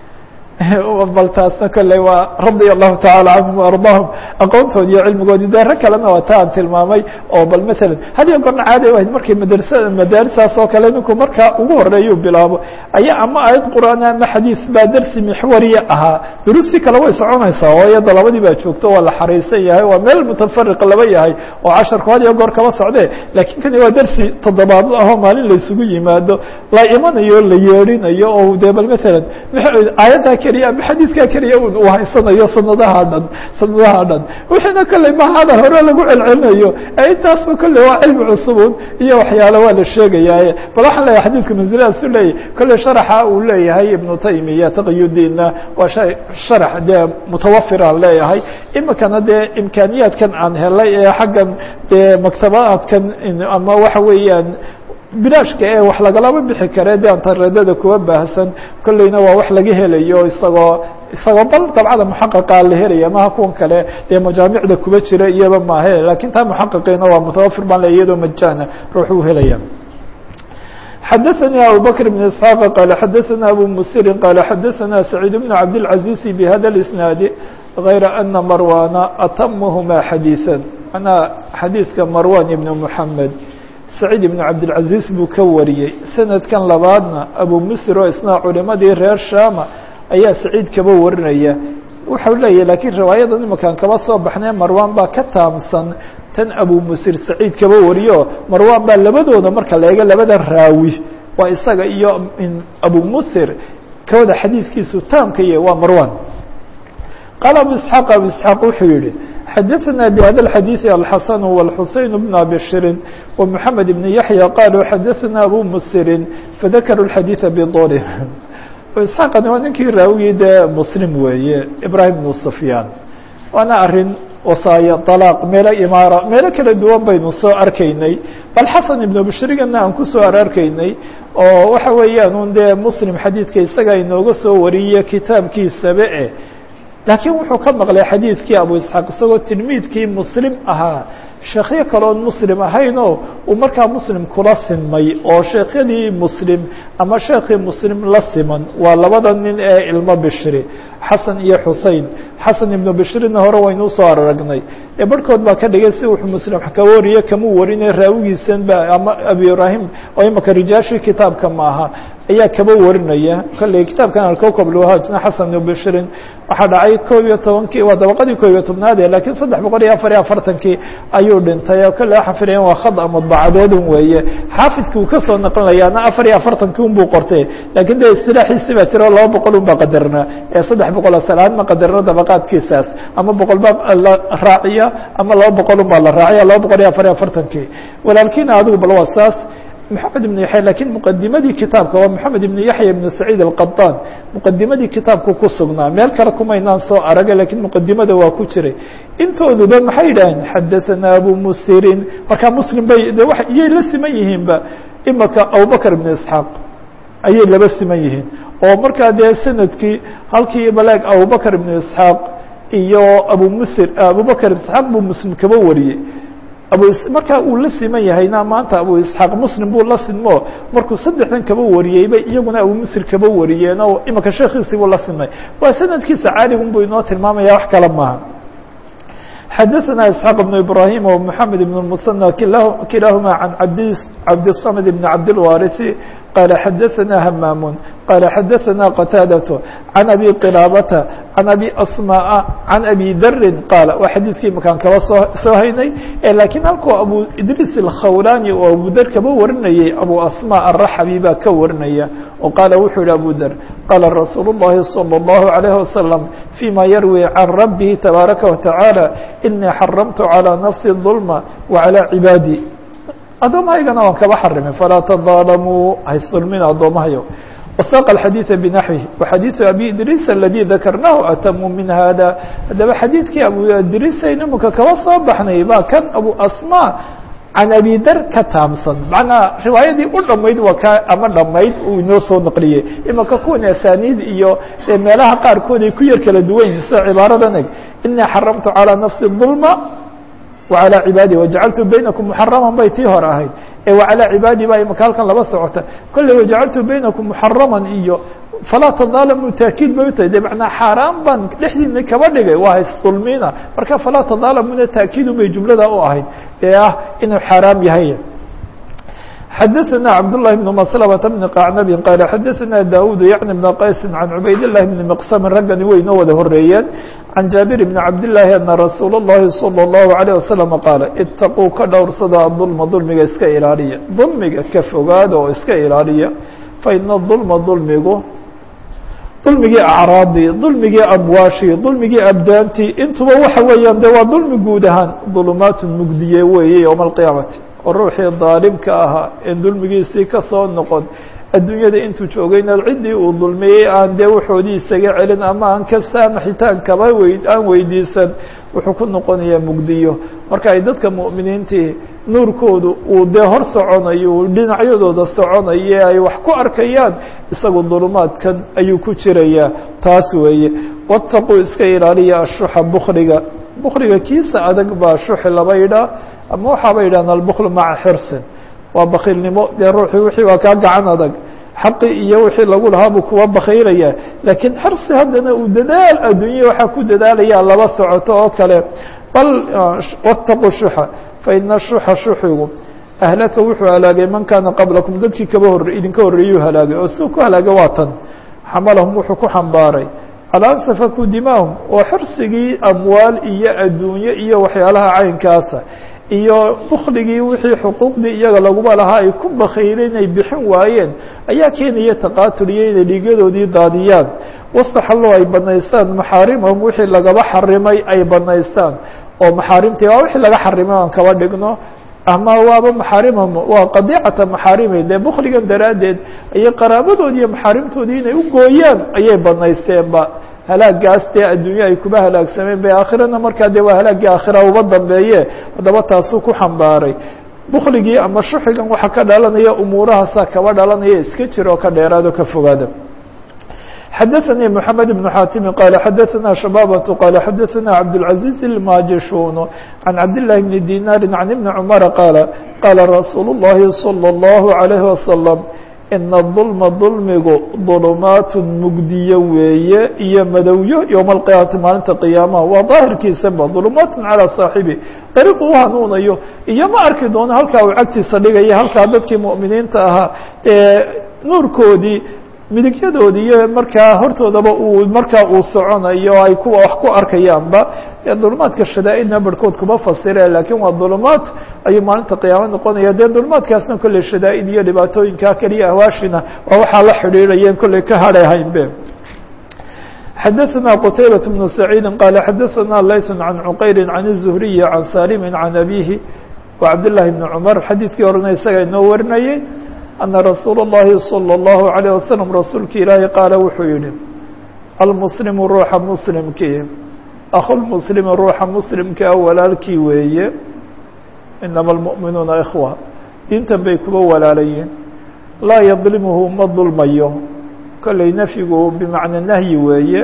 bal taasna kolley waa radia allahu tacala canhum waardaahum aqoontoodi iyo cilmigoodii de rag kalena waa ta aan tilmaamay oo bal masalan hadiyo goorna caadi ahayd markay madarsa madaarisaas oo kale ninku markaa ugu horeeyuu bilaabo ayaa ama aayad qur'aan ama xadiis baa dersi mixwariya ahaa duruustii kale way soconaysaa oo iyada labadii baa joogto waa la xariisan yahay waa meel mutafariq laba yahay oo casharku hadiyo goor kaba socdee laakiin kani waa dersi toddobaadla ahoo maalin laysugu yimaado la imanayo la yeedhinayo oo de bal masalan aayaddaa keliya ama xadiidkaa keliya un uu haysanayo sanadaha dhan sanadaha dhan wixiina kolley ma hadal hore lagu celcelinayo intaasba kolley waa cilmi cusubun iyo waxyaalo waa la sheegayaaye bal waxaan leeyahay xadiidka mansiladaas u leeyahy kolley sharaxa uu leeyahay ibnu taymiya taqiyudiinna waa shay sharax dee mutawafiraan leeyahay imikana dee imkaaniyaadkan aan helay ee xaggan dee maktabaadkan ama waxa weeyaan bilaashka ee wax lagalaba bixi kare de antareedada kuwa baahsan kolleyna waa wax laga helayo isagoo isagoo bal dabcada muxaqaqa la helaya maha kuwan kale dee majaamicda kuba jira iyaba maahe lakin taa muxaqiqiina waa mutawafir baan le iyadoo majana ruux u helaya xadaثnي abو bكر بن اسحاq qال xadaثna abو msiri qال xadaثna سacيid بن cabdالعaزيز bhada الاسناad غayra أna marwana atamhma xadيiثا manaa xadiidka marwan ibn mحamed سacيid ibn cabdالعaزيز buu ka wariyey sanadkan labaadna abu msir oo isna culimadii reer shama ayaa saciid kaba warinaya wuxuu leeyahy lakiin riwaayadan imakaan kaba soo baxnay marwan baa ka taamsan tan abu musir saciid kaba wariyo marwan baa labadooda marka la eego labada raawi waa isaga iyo abu musir kawada xadiidkiisu taamka yahy waa marwan qaala abu isxaaq abu isxaaq wuxuu yihi xadaثna bhada الxadiiث alxasan wاlxuseyn bn abishirin ومحamed بn yaحya qaluu xadaثna abu musirin fadakaruu الxadiiثa bdolih isxaaqani waa ninkii raawigii dee muslim weeye ibrahim bnu sufyaan waana arrin wasaayo طalaaq meelo imaara meelo kala duwan baynu soo arkaynay bal xasan ibnu bishrigana aan kusoo ararkaynay oo waxa weeyaan un dee muslim xadiidka isaga inooga soo wariye kitaabkiisaba e laakiin wuxuu ka maqlay xadiidkii abu isxaaq isagoo tilmiidkii muslim ahaa sheekyo kaloon muslim ahaynoo uu markaa muslim kula simay oo sheekhyadii muslim ama sheekii muslim la siman waa labada nin ee ilmo bishri xasan iyo xusein xasan ibnu bishrina hore waynu usoo aragnay ee barhkood baa ka dhigay si wuxuu muslim ka wariye kamuu warinay raawigiisan ba ama abi ibrahim oo imaka rijaashii kitaabka maaha ayaa kaba warinaya kolley kitaabkan alkowkab lwahajna xasan ibnu bishrin waxaa dhacay koob iyo tobankii waa dabaqadii koob iyo tobnaade lakiin saddex boqol iyo afar iyo afartankii ayuu dhintay oo kolley waxaa filayan waa khada mudbacadeedun weeye xaafidki uu kasoo naqlinayaana afar iyo afartankii un buu qortay lakiin de istilaaxiisi baa jiro laba boqol un baa qadarnaa ee saddex boqol asalaad ma qadarno dabaqaadkiisaas ama boqol baa la raaciya ama laba boqol un baa la raaciya laba boqol iyo afar iyo afartankii walaalkiina adigu bal waa saas محamed iبن yaحya lakiin mqadimadii kitaabka waa mحamed iبn yaحya iبn سacيid الqaطan mqadimadii kitaabku ku sugnaa meel kale kumaynaan soo araga lakiin mqadimada waa ku jiray intooduba maxay yidhaaheen xadaثana abu musirin markaa mslim bay de iyay la siman yihiinba imaka abubakr iبn isxaaq ayay laba siman yihiin oo markaa dee sanadkii halkii baleeg abubakr iبn isxaaq iyo abu msir abubakr isxaaq buu muslim kaba wariyey abu markaa uu la siman yahayna maanta abu isxaaq muslim buu la sinmo markuu saddexdan kaba wariyeyba iyaguna abu musir kaba wariyeen oo imika sheekiisii buu la simay waa sanadkiisa caaligun buu inoo tilmaamaya wax kale maaha xadaثna isxaaq بن ibrahim ومحamed بن المثنى kilahuma can cabdالصmd بn cabdالwariثi qala xadaثna hmam qala xadaثna qtاadaة can abi qilاabata can abi asmاء can abi dri qaala waa xadiidkii makaan kaba soo soo haynay lakiin halkuu abu idris الkhawlani oo abu der kaba warinayay abu asmاء الraxbi baa ka warinaya oo qaala wuxuu yihi abu der qaala rasuul الlahi salى الlahu عalيه wasalam fيma yarwi can rabbihi tabaaraka wataعaalى inii xaramtu calى nafsi الظulma وعalى cibaadي addoomahaygana waan kaba xarimay falaa tظaalamuu haysdulmina addoomahayo وsاq الxadيiث بنaحوه وxadيiث abي idris اladي dakarnahu atamu min hada haddaba xadiidkii abu idrisayn imika kaba soo baxnay baa kan abu asmا can abi der ka taamsan manaa riwaayadii u dhamayd waa ka ama dhamayd uu inoo soo naqliyey imika kuwan asaniid iyo meelaha qaarkood ay ku yar kala duwan yihin sida cibaaradan eg inii xaramtu calى nafsi الظulma وعalى cibaadi وجacaltu baynakum muxarama bay tii hore ahayd ee وعalى cibaadi baa imika halkan laba socota kolley وجacaltu baynakum muxarama iyo falaa tظaalamu taakiid bay utahay de manaa xaaraan baan dhexdiina kaba dhigay waa haysdulmina marka falaa tظaalamuna taakiidun bay jumlada u ahayd ee ah inuu xaaraam yahay xadaثna cabdاللahi بن mسلمة بن qacnabi qaala xadaثna daud yعni بn qaysi can cubayd الlahi بn mqsami raggani way inoo wada horeeyeen can jaabir bn cabdالlahi ana rasuul الlahi salى الlahu عalيه wasalam qaala itaquu ka dhowrsada adulma dulmiga iska ilaaliya dulmiga ka fogaada oo iska ilaaliya faina dulma dulmigu dulmigii acraadii dulmigii amwaashii dulmigii abdaantii intuba waxa weeyaan de waa dulmi guud ahaan dulumaat mugdiye weeye yowma alqiyaamati oo ruuxii daalimka ahaa en dulmigiisii ka soo noqon adduunyada intuu joogayna ciddii uu dulmiyey aan dee waxoodii isaga celin ama aan ka saamaxitaan kaba wey aan weydiisan wuxuu ku noqonayaa mugdiyo marka ay dadka mu'miniintii nuurkoodu uu dee hor soconayo uu dhinacyadooda soconaye ay wax ku arkayaan isagu dulumaadkan ayuu ku jirayaa taas weeye wataquu iska ilaaliya ashuxa bukliga bukliga kiisa adag baa shuxi laba yidhaah ama waxaaba yidhahan albuklu maca xirsin waa bakiilnimo dee ruuxii wixii waa kaa gacan adag xaqi iyo wixii lagu lahaa buu kuwa bakiilaya laakiin xirsi haddana uu dadaal adduunya waxaa ku dadaalaya laba socoto oo kale bal wataquu shuxa faina shuxa shuxigu ahlaka wuxuu halaagay man kaana qablakum dadkii kaba hor idinka horreeyuu halaagay oo siduu ku halaagay waa tan xamalahum wuxuu ku xambaaray calaa an safakuu dimaahum oo xirsigii amwaal iyo adduunye iyo waxyaalaha caynkaasa iyo bukligii wixii xuquuqdii iyaga laguma lahaa ay ku bakayleen inay bixin waayeen ayaa keenaya taqaatul iyo inay dhiigyadoodii daadiyaan wastaxallow ay banaystaan maxaarimahum wixii lagaba xarimay ay banaystaan oo maxaarimtii waa wixii laga xarimay aan kaba dhigno ama waaba maxaarimahum waa qadiicata maxaarimay dee bukligan daraaddeed ayay qaraabadoodi iyo maxaarimtoodii inay u gooyaan ayay banaysteenba halaagaas dee adduunye ay kuba halaagsameen bay aakhirana markaa dee waa halaaggii aakhira uba dambeeye haddaba taasuu ku xambaaray bukligii ama shuxigan waxaa ka dhalanaya umuurahaasaa kaba dhalanaya iska jira oo ka dheeraado ka fogaada xadaثnي محamed بن xاtimi qال xadaثna شhباbة qال xadaثna cabdالعaزيز الmاjishun عan cabdاللahi بن dinاri عan iبن cmر qاaل qاala rasuul الlahi صلى الlه عليه وsلم ina ظulma ظulmigu ظulumaat mugdiyo weeye iyo madowyo yowma اlqiyaamati maalinta qiyaamaha waa daahirkiisaba ظulumaat calىa صaaxibi dariiqu u hanuunayo iyo ma arki doono halkaa uu cagtiisa dhigaya halkaa dadkii muؤminiinta ahaa ee nuurkoodii midigyadoodi iyo markaa hortoodaba uu markaa uu soconayo ay kuwa wax ku arkayaanba dee dulumaadka shadaa'idna barhkood kuma fasire laakiin waa dulumaad ayuu maalinta qiyaamo noqonaya dee dulumaadkaasna kolley shadaa'id iyo dhibaatooyinkaa keliya ahwaashina waa waxaa la xidhiidhayeen kolley ka hadhahaynbe xadaثna qtaybaة بن سacيidi qala xadaثna layث عan cqayri عan الزhriyi عan salimi عan abihi وcabdالlahi بn cmar xadiidkii horena isaga inoo warinayay أنa rasuul الlahi صلى الlaه عليه وsلم rasuulki ilaahi qaala wuxuu yihi almuslimu ruuxa muslimkii akhulmuslimi ruuxa muslimkaa walaalkii weeye inama الmuؤminuuna ikhوة diintan bay kuba walaalayiin laa yadlimhu ma dulmayo kolley nafyigu bimacna nahyi weeye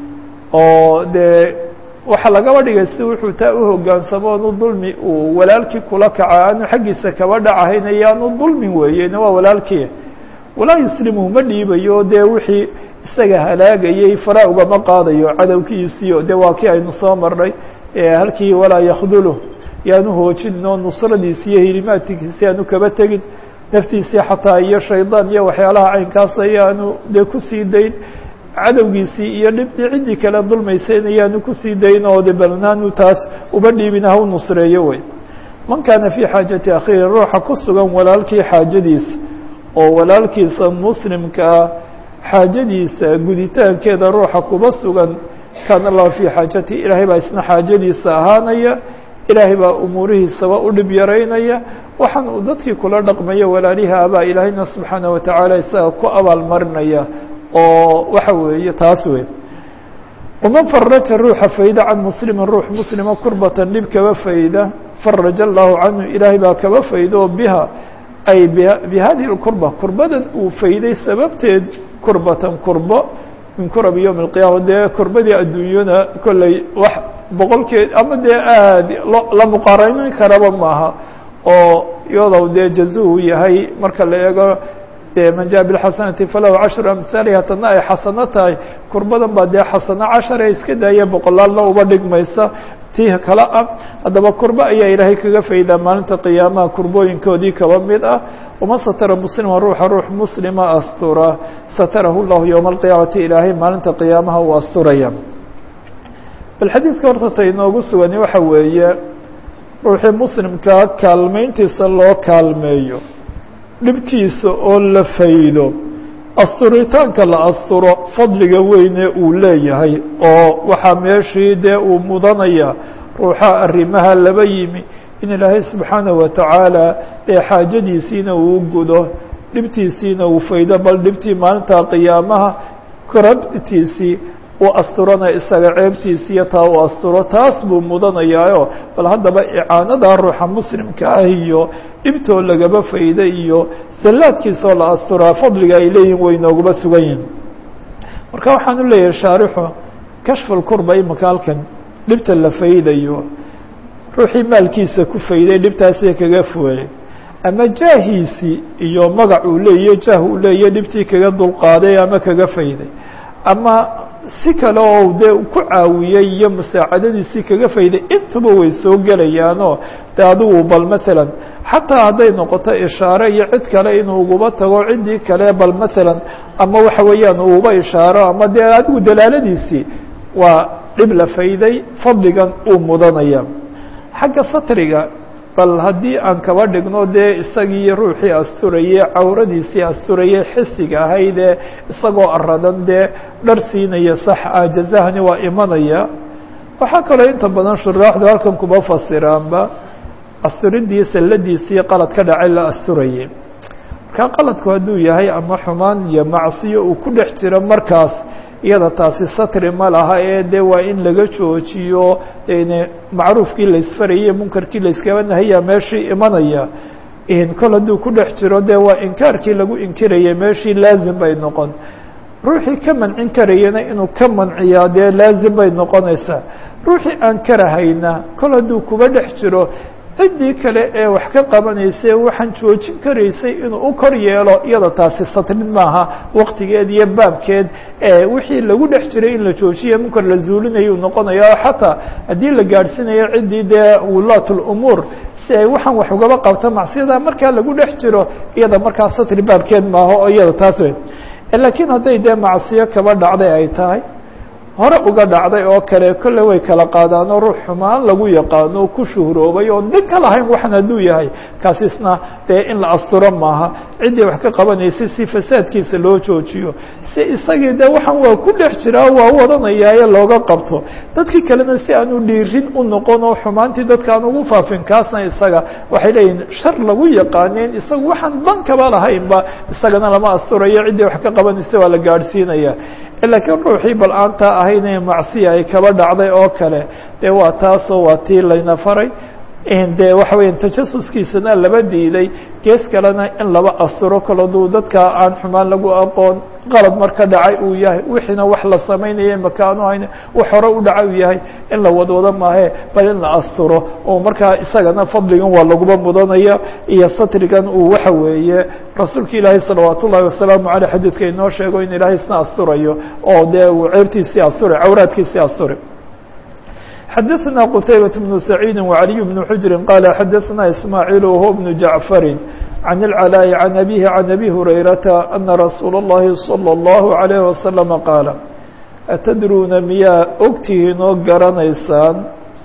oo dee waxaa lagaba dhigay si wuxuu taa uhogaansamo anu dulmi uu walaalkii kula kaca aanu xaggiisa kaba dhacahayn ayaanu dulmin weeyena waa walaalkii walaa yuslimu ma dhiibayo dee wixii isaga halaagayay fara ugama qaadayo cadowkiisiyo dee waa kii aynu soo marnay halkii walaa yakdulu yaanu hoojinin oo nusradiisi iyo hilimaadkiisi aanu kaba tegin naftiisii xataa iyo shaydaan iyo waxyaalaha caynkaas ayaanu dee kusii dayn cadowgiisii iyo dhibtii ciddii kale dulmaysayna yaanu kusii dayn oo de balnaanu taas uba dhiibin ha u nusreeyo wey man kaana fii xaajati akhiihi ruuxa ku sugan walaalkii xaajadiisa oo walaalkiisa muslimkaa xaajadiisa guditaankeeda ruuxa kuba sugan kaana allahu fii xaajati ilaahay baa isna xaajadiisa ahaanaya ilaahay baa umuurihiisaba u dhib yaraynaya waxaan uu dadkii kula dhaqmayo walaalihi abaa ilaahayna subxaana watacaala isaga ku abaalmarinaya oo waxa weeye taas wey waman faraja ruuxa fayda can muslimin ruux muslima kurbatan dhib kaba fayda faraja allahu canhu ilaahay baa kaba faydo biha ay bi hadihi اkurba kurbadan uu fayday sababteed kurbatan kurbo min kurabi yowm اlqiyaama dee kurbadii adduunyada kolley wax boqolkeed ama dee aad la muqaaranin karaba maaha oo iyadow dee jazuhu yahay marka la eego man jaء bاxasanati falahu cashru amhaaliha tadna ay xasano tahay kurbadan baa dee xasano cashare iska daaya boqolaalna uba dhigmaysa tii kale ah haddaba kurba ayaa ilaahay kaga faydaa maalinta qiyaamaha kurbooyinkoodii kaba mid ah waman satara muslima ruuxa ruux muslima astura satarahu llahu yowma alqiyaamati ilaahay maalinta qiyaamaha uu asturaya bal xadiidka horta ta inoogu sugani waxa weeye ruuxii muslimkaa kaalmeyntiisa loo kaalmeeyo dhibkiisa oo la faydo asturitaanka la asturo fadliga weyne uu leeyahay oo waxaa meeshii dee uu mudanaya ruuxa arrimaha laba yimi in ilaahay subxaanaه watacaala dee xaajadiisiina uu gudo dhibtiisiina uu faydo bal dhibtii maalinta qiyaamaha korabtiisii u asturana isaga ceebtiisa iyo taa u asturo taas buu mudanayaayo bal haddaba icaanada ruuxa muslimka ah iyo dhibtoo lagaba fayda iyo sallaadkiisoo la asturaa fadliga ay leeyihin way nooguba sugan yihin marka waxaan u leeyahay shaarixu kashfulkurba imika halkan dhibta la faydayo ruuxii maalkiisa ku fayday dhibtaasii kaga fuway ama jaahiisii iyo magac uu leeyahy jaah uu leeyahy dhibtii kaga dulqaaday ama kaga fayday ama si kale oo dee ku caawiyey iyo musaacadadiisii kaga fayday intuba way soo gelayaanoo de adigu bal matalan xataa hadday noqoto ishaare iyo cid kale inuu uguba tago ciddii kale bal matalan ama waxa weeyaan uuba ishaaro ama dee adigu dalaaladiisii waa dhib la fayday fadligan uu mudanaya xagga satriga bal haddii aan kaba dhigno dee isagii ruuxii asturayey cawradiisii asturayey xisiga ahaydee isagoo aradan dee dhar siinaya sax ah jazahani waa imanaya waxaa kaloo inta badan shuraaxdu halkan kuba fasiraanba asturidii salladiisii qalad ka dhacay la asturayay markaa qaladku hadduu yahay ama xumaan iyo macsiyo uu ku dhex jiro markaas iyada taasi satri ma laha ee de waa in laga joojiyo dene macruufkii laysfarayay munkarkii layskaba nahaya meeshii imanaya kol hadduu ku dhex jiro de waa inkaarkii lagu inkirayay meeshii laazim bay noqon ruuxii ka mancin karayana inuu ka manciyaa dee laazim bay noqonaysaa ruuxii aan karahayna kol hadduu kuba dhex jiro ciddii kale ee wax ka qabanaysa waxaan joojin karaysay inuu u kor yeelo iyada taasi satrin maaha waktigeed iyo baabkeed wixii lagu dhex jiray in la joojiya munkar la zuulinayo noqonaya xataa haddii la gaadhsiinayo ciddii dee wulaat lumuur si ay waxaan wax ugaba qabta macsiyada markaa lagu dhex jiro iyada markaa satri baabkeed maaha oo iyada taas wey laakiin hadday dee macsiyo kaba dhacday ay tahay hore uga dhacday oo kale kolle way kala qaadaanoo ruux xumaan lagu yaqaano ku shuhroobay oon dan ka lahayn waxan hadduu yahay kaasisna dee in la asturo maaha ciddii wax ka qabanaysay si fasaadkiisa loo joojiyo si isagii dee waxaan waa ku dhex jiraa waa wadanayaaye looga qabto dadkii kalena si aanu dhiirin u noqon oo xumaantii dadka aan ugu faafin kaasna isaga waxay leeyihin shar lagu yaqaaneen isaga waxaan dan kaba lahaynba isagana lama asturayo ciddii wax ka qabanaysa waa la gaadhsiinaya laakiin ruuxii bal aantaa ahayn ee macsiya ay kaba dhacday oo kale dee waa taasoo waa tii layna faray dee waxa weya tajasuskiisana laba diiday gees kalena in laba asturo kaloduu dadka aan xumaan lagu aqoon qalad marka dhacay uu yahay wixiina wax la samaynaya makaanu hayn wax hore u dhacay uu yahay in la wadwado maahe bal in la asturo oo markaa isagana fadligan waa laguba mudanaya iyo satrigan uu waxa weeye rasuulka ilaahay salawaat ullahi wasalaamu aleyh xadiidka inoo sheego in ilaahay isna asturayo oo dee uu ceebtiisii asture cawraadkiisii asture xadaثna qtaybaة بن سacيidi وعaliي بن xujri qala xadaثna ismaaعiil whuwa بن jaعfari عن العلاء عن أبيه عن أبي هريرة أن رsuuل اللhi صلى الله عليه وسلم قاaل أتdruuna miyaa ogtihiin oo garanaysaan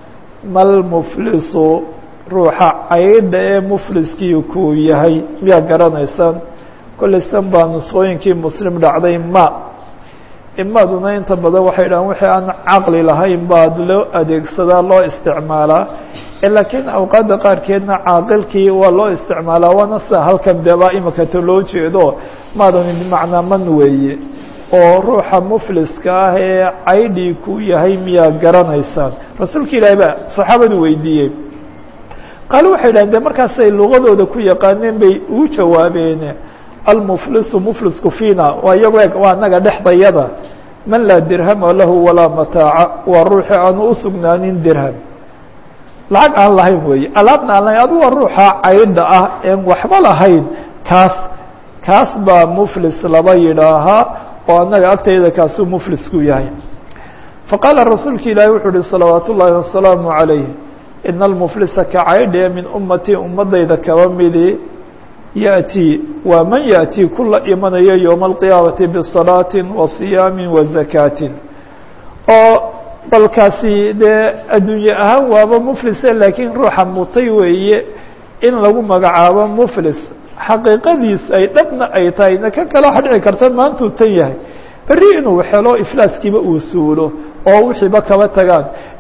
malmflisu ruuxa caydha ee mfliskii kuu yahay miyaa garanaysaan kolaysan baa nusqooyinkii mslim dhacday ma imaduna inta badan waxay dhahan wixii aan caqli lahayn baad loo adeegsadaa loo isticmaalaa laakiin awqaadda qaarkeedna caaqilkii waa loo isticmaalaa waana sida halkan deba imikata loo jeedo maadani bimacnaa man weeye oo ruuxa mufliska ah ee caydhii ku yahay miyaa garanaysaan rasuulka ilaahi baa saxaabadu weydiiyey qaale waxay dhahen de markaasay lugadooda ku yaqaaneen bay ugu jawaabeen almuflisu muflisku fiina waa iyago eg waa anaga dhexdayada man laa dirhama lahu walaa mataaca waa ruuxii aanu usugnaanin dirham lacag aan lahayn weeye alaabna aan lahayn adigu waa ruuxa caydha ah een waxba lahayn kaas kaas baa muflis laba yidhaahaa oo annaga agtayda kaasuu muflisku yahay faqaala rasuulka ilaahi wuxuu uhi salawaat ullaahi wasalaamu calayh ina almuflisa ka caydhee min ummatii ummadayda kaba midi yaأtii waa man yaأtii kula imanayo yowma alqiyaamati bisalaatin wa siyaamin wa zakaatin oo balkaasi dee adduunye ahaan waaba muflise laakiin ruuxa mutay weeye in lagu magacaabo muflis xaqiiqadiis ay dhabna ay tahay na ka kala waxa dhici karta maantuu tan yahay berri inuu helo iflaaskiiba uu suulo oo wixiiba kaba tagaan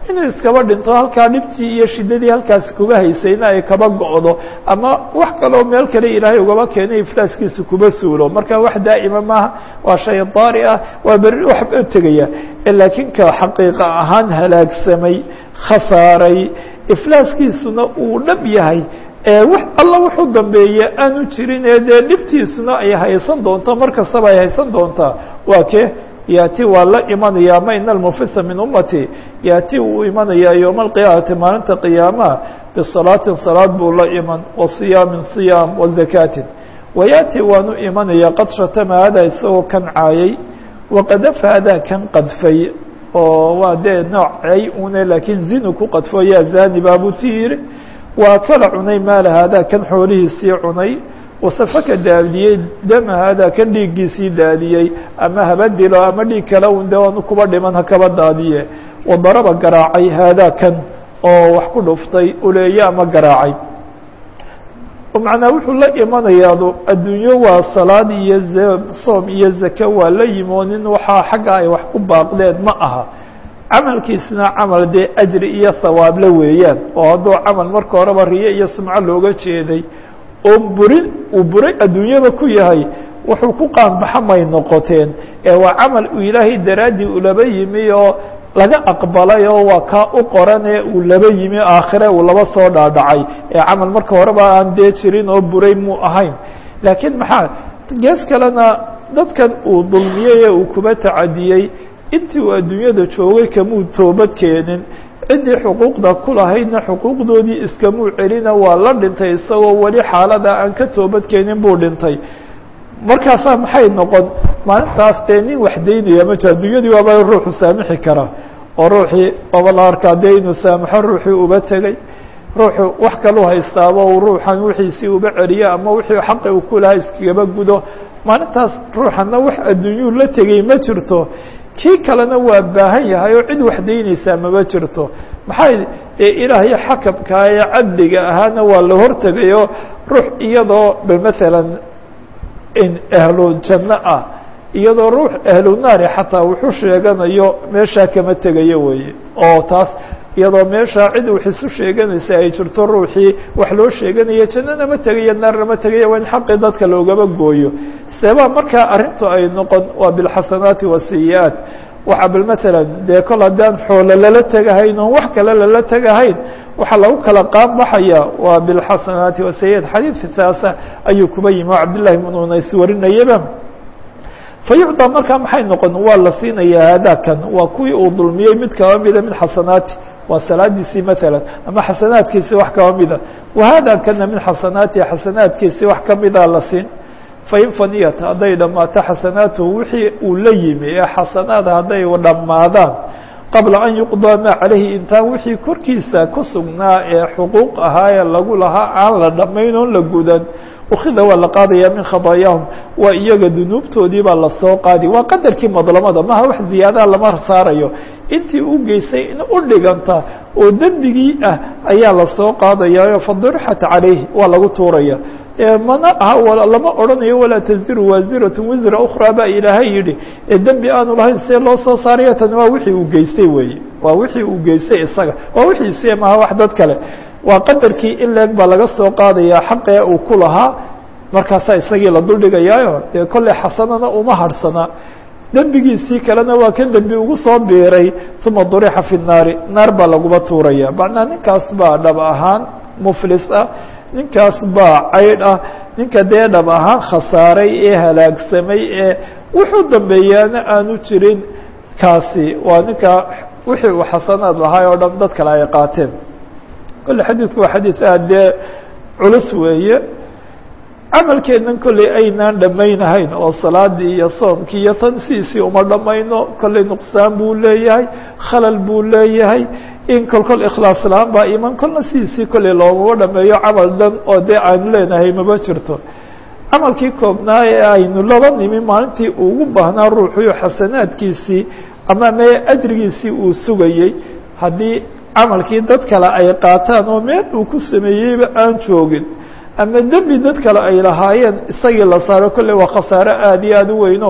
inuu iskaba dhinto halkaa dhibtii iyo shiddadii halkaasi kuba haysayna ay kaba go'do ama wax kaloo meel kale ilaahay ugaba keenay iflaaskiisa kuba suulo marka wax daa'ima maaha waa shay daari ah waa berri waxba tegaya laakiin ka xaqiiqa ahaan halaagsamay khasaaray iflaaskiisuna uu dhab yahay wax alla wuxuu dambeeye aanu jirin ee dee dhibtiisuna ay haysan doonto mar kastaba ay haysan doontaa waa ke yaati waa la imanaya ama ina almufisa min ummati yaati wuu imanayaa yowma alqiyaamati maalinta qiyaamaha bisalaatin salaad buu la iman wa siyaamin siyaam wa zakaatin wayaati waanu imanaya qad shatama hada isagoo kan caayay waqadafa hadaa kan qadfay oo waa dee noocay une laakiin zinu ku qadfo yaa zani baabuu ti yiri waa kala cunay maala haadaa kan xoolihiisii cunay wasafaka daadiyey dama haadaa kan dhiiggiisii daadiyey ama haba dilo ama dhiig kale un de aanu kuba dhiman hakaba daadiye wadaraba garaacay haadaa kan oo wax ku dhuftay uleeye ama garaacay macnaa wuxuu la imanayaado adduunyo waa salaad iyo soom iyo zake waa la yimo nin waxaa xagga ay wax ku baaqdeen ma aha camalkiisna camal dee ajri iyo hawaable weeyaan oo hadduu camal marka horeba riyo iyo sumco looga jeeday oo burin uu buray adduunyaba ku yahay wuxuu ku qaanbaxa may noqoteen ee waa camal uu ilaahay daraaddii ulaba yimi oo laga aqbalay oo waa kaa u qoranee uu laba yimi aakhire uu laba soo dhaadhacay ee camal marka horeba aan dee jirin oo buray muu ahayn laakiin maxaa gees kalena dadkan uu dulmiyey ee uu kuba tacadiyey intii uu adduunyada joogay kamuu toobad keenin ciddii xuquuqda ku lahaydna xuquuqdoodii iskamuu celina waa la dhintay isagoo weli xaalada aan ka toobad keenin buu dhintay markaasaa maxay noqon maalintaas dee nin wax daynaya ma jiro adduunyadii waaba ruuxu saamixi kara oo ruuxii waaba la arkaa dee inuu saamaxo ruuxii uba tegey ruuxu wax kalu haystaaba uu ruuxan wixiisii uba celiyo ama wixii xaqi uu ku lahaa iskagaba gudo maalintaas ruuxana wax adduunyuu la tegey ma jirto kii kalena waa baahan yahay oo cid wax daynaysaa mama jirto maxay ilaahay xakamkaa ee cadliga ahaana waa la hortegayo ruux iyadoo bal maalan in ahlu janno ah iyadoo ruux ahlu naari xataa wuxuu sheeganayo meeshaa kama tegayo weeye oo taas iyadoo meeshaa cid wax isu sheeganaysa ay jirto ruuxii wax loo sheeganayo jannana ma tegayo naarna ma tegayo waa in xaqii dadka loogaba gooyo seebaa markaa arrintu ay noqon waa bilxasanaati wasiyi-aat waxa bal maalan dee kol haddaan xoolo lala tegahayn oon wax kale lala tegahayn waxaa lagu kala qaanbaxaya waa bilxasanaati wasiyi-aat xadiidka saasa ayuu kuba yimi oo cabdillahi ibn unays warinayaba fayucdaa markaa maxay noqon waa la siinayaa haadakan waa kuwii uu dulmiyey mid kaba mida min xasanaati waa salaadiisii maala ama xasanaadkiisii wax kaba mida wahada kana min xasanaati xasanaadkiisii wax kamida la siin fain faniyat hadday dhammaato xasanaatuhu wixii uu la yimi ee xasanaada hadday dhammaadaan qabla an yuqdaa maa calayhi intaan wixii korkiisa ku sugnaa ee xuquuq ahaa ee lagu lahaa aan la dhammayn oon la gudan ukida waa la qaadaya min khadaayaahum waa iyaga dunuubtoodii baa lasoo qaadi waa qadarkii madlamada maha wax ziyaadaha lama saarayo intii u geysay in u dhiganta oo dembigii ah ayaa lasoo qaadaya fadurxat calayhi waa lagu tuuraya mana aha lama odhanayo walaa taziru waasiratu wisra ukraa baa ilaahay yidhi ee dembi aanu lahayn see loo soo saarayo tani waa wixii uu geystay weeye waa wixii uu geystay isaga waa wixiisi maha wax dad kale waa qadarkii in leeg baa laga soo qaadaya xaqee uu ku lahaa markaasaa isagii la duldhigayaayo dee kolley xasanana uma harhsana dembigiisii kalena waa kan dembi ugu soo biiray uma durixa fi naari naar baa laguba tuuraya macnaa ninkaas baa dhab ahaan muflis ah ninkaas baa caydh ah ninka dee dhab ahaan khasaaray ee halaagsamay ee wuxuu dambeeyaana aanu jirin kaasi waa ninka wixii uu xasanaad lahaay oo dhan dad kale ay qaateen kolle xadiidku waa xadiid aad dee culus weeye camalkeennan kolley aynaan dhammaynahayn oo salaadii iyo soomkii iyo tan sidiisii uma dhammayno kolley nuqsaan buu leeyahay khalal buu leeyahay in kol kol ikhlaas la-aan baa iman kolna sidiisii kolley loomama dhameeyo camal dhan oo dee aynu leenahay mama jirto camalkii koobnaa ee aynu laba nimi maalintii ugu baahnaa ruuxuyo xasanaadkiisii ama mee ajrigiisii uu sugayey haddii camalkii dad kale ay qaataan oo meel uu ku sameeyeyba aan joogin ama dembi dad kale ay lahaayeen isagii la saaro kolley waa khasaare aada iyo aada u weynoo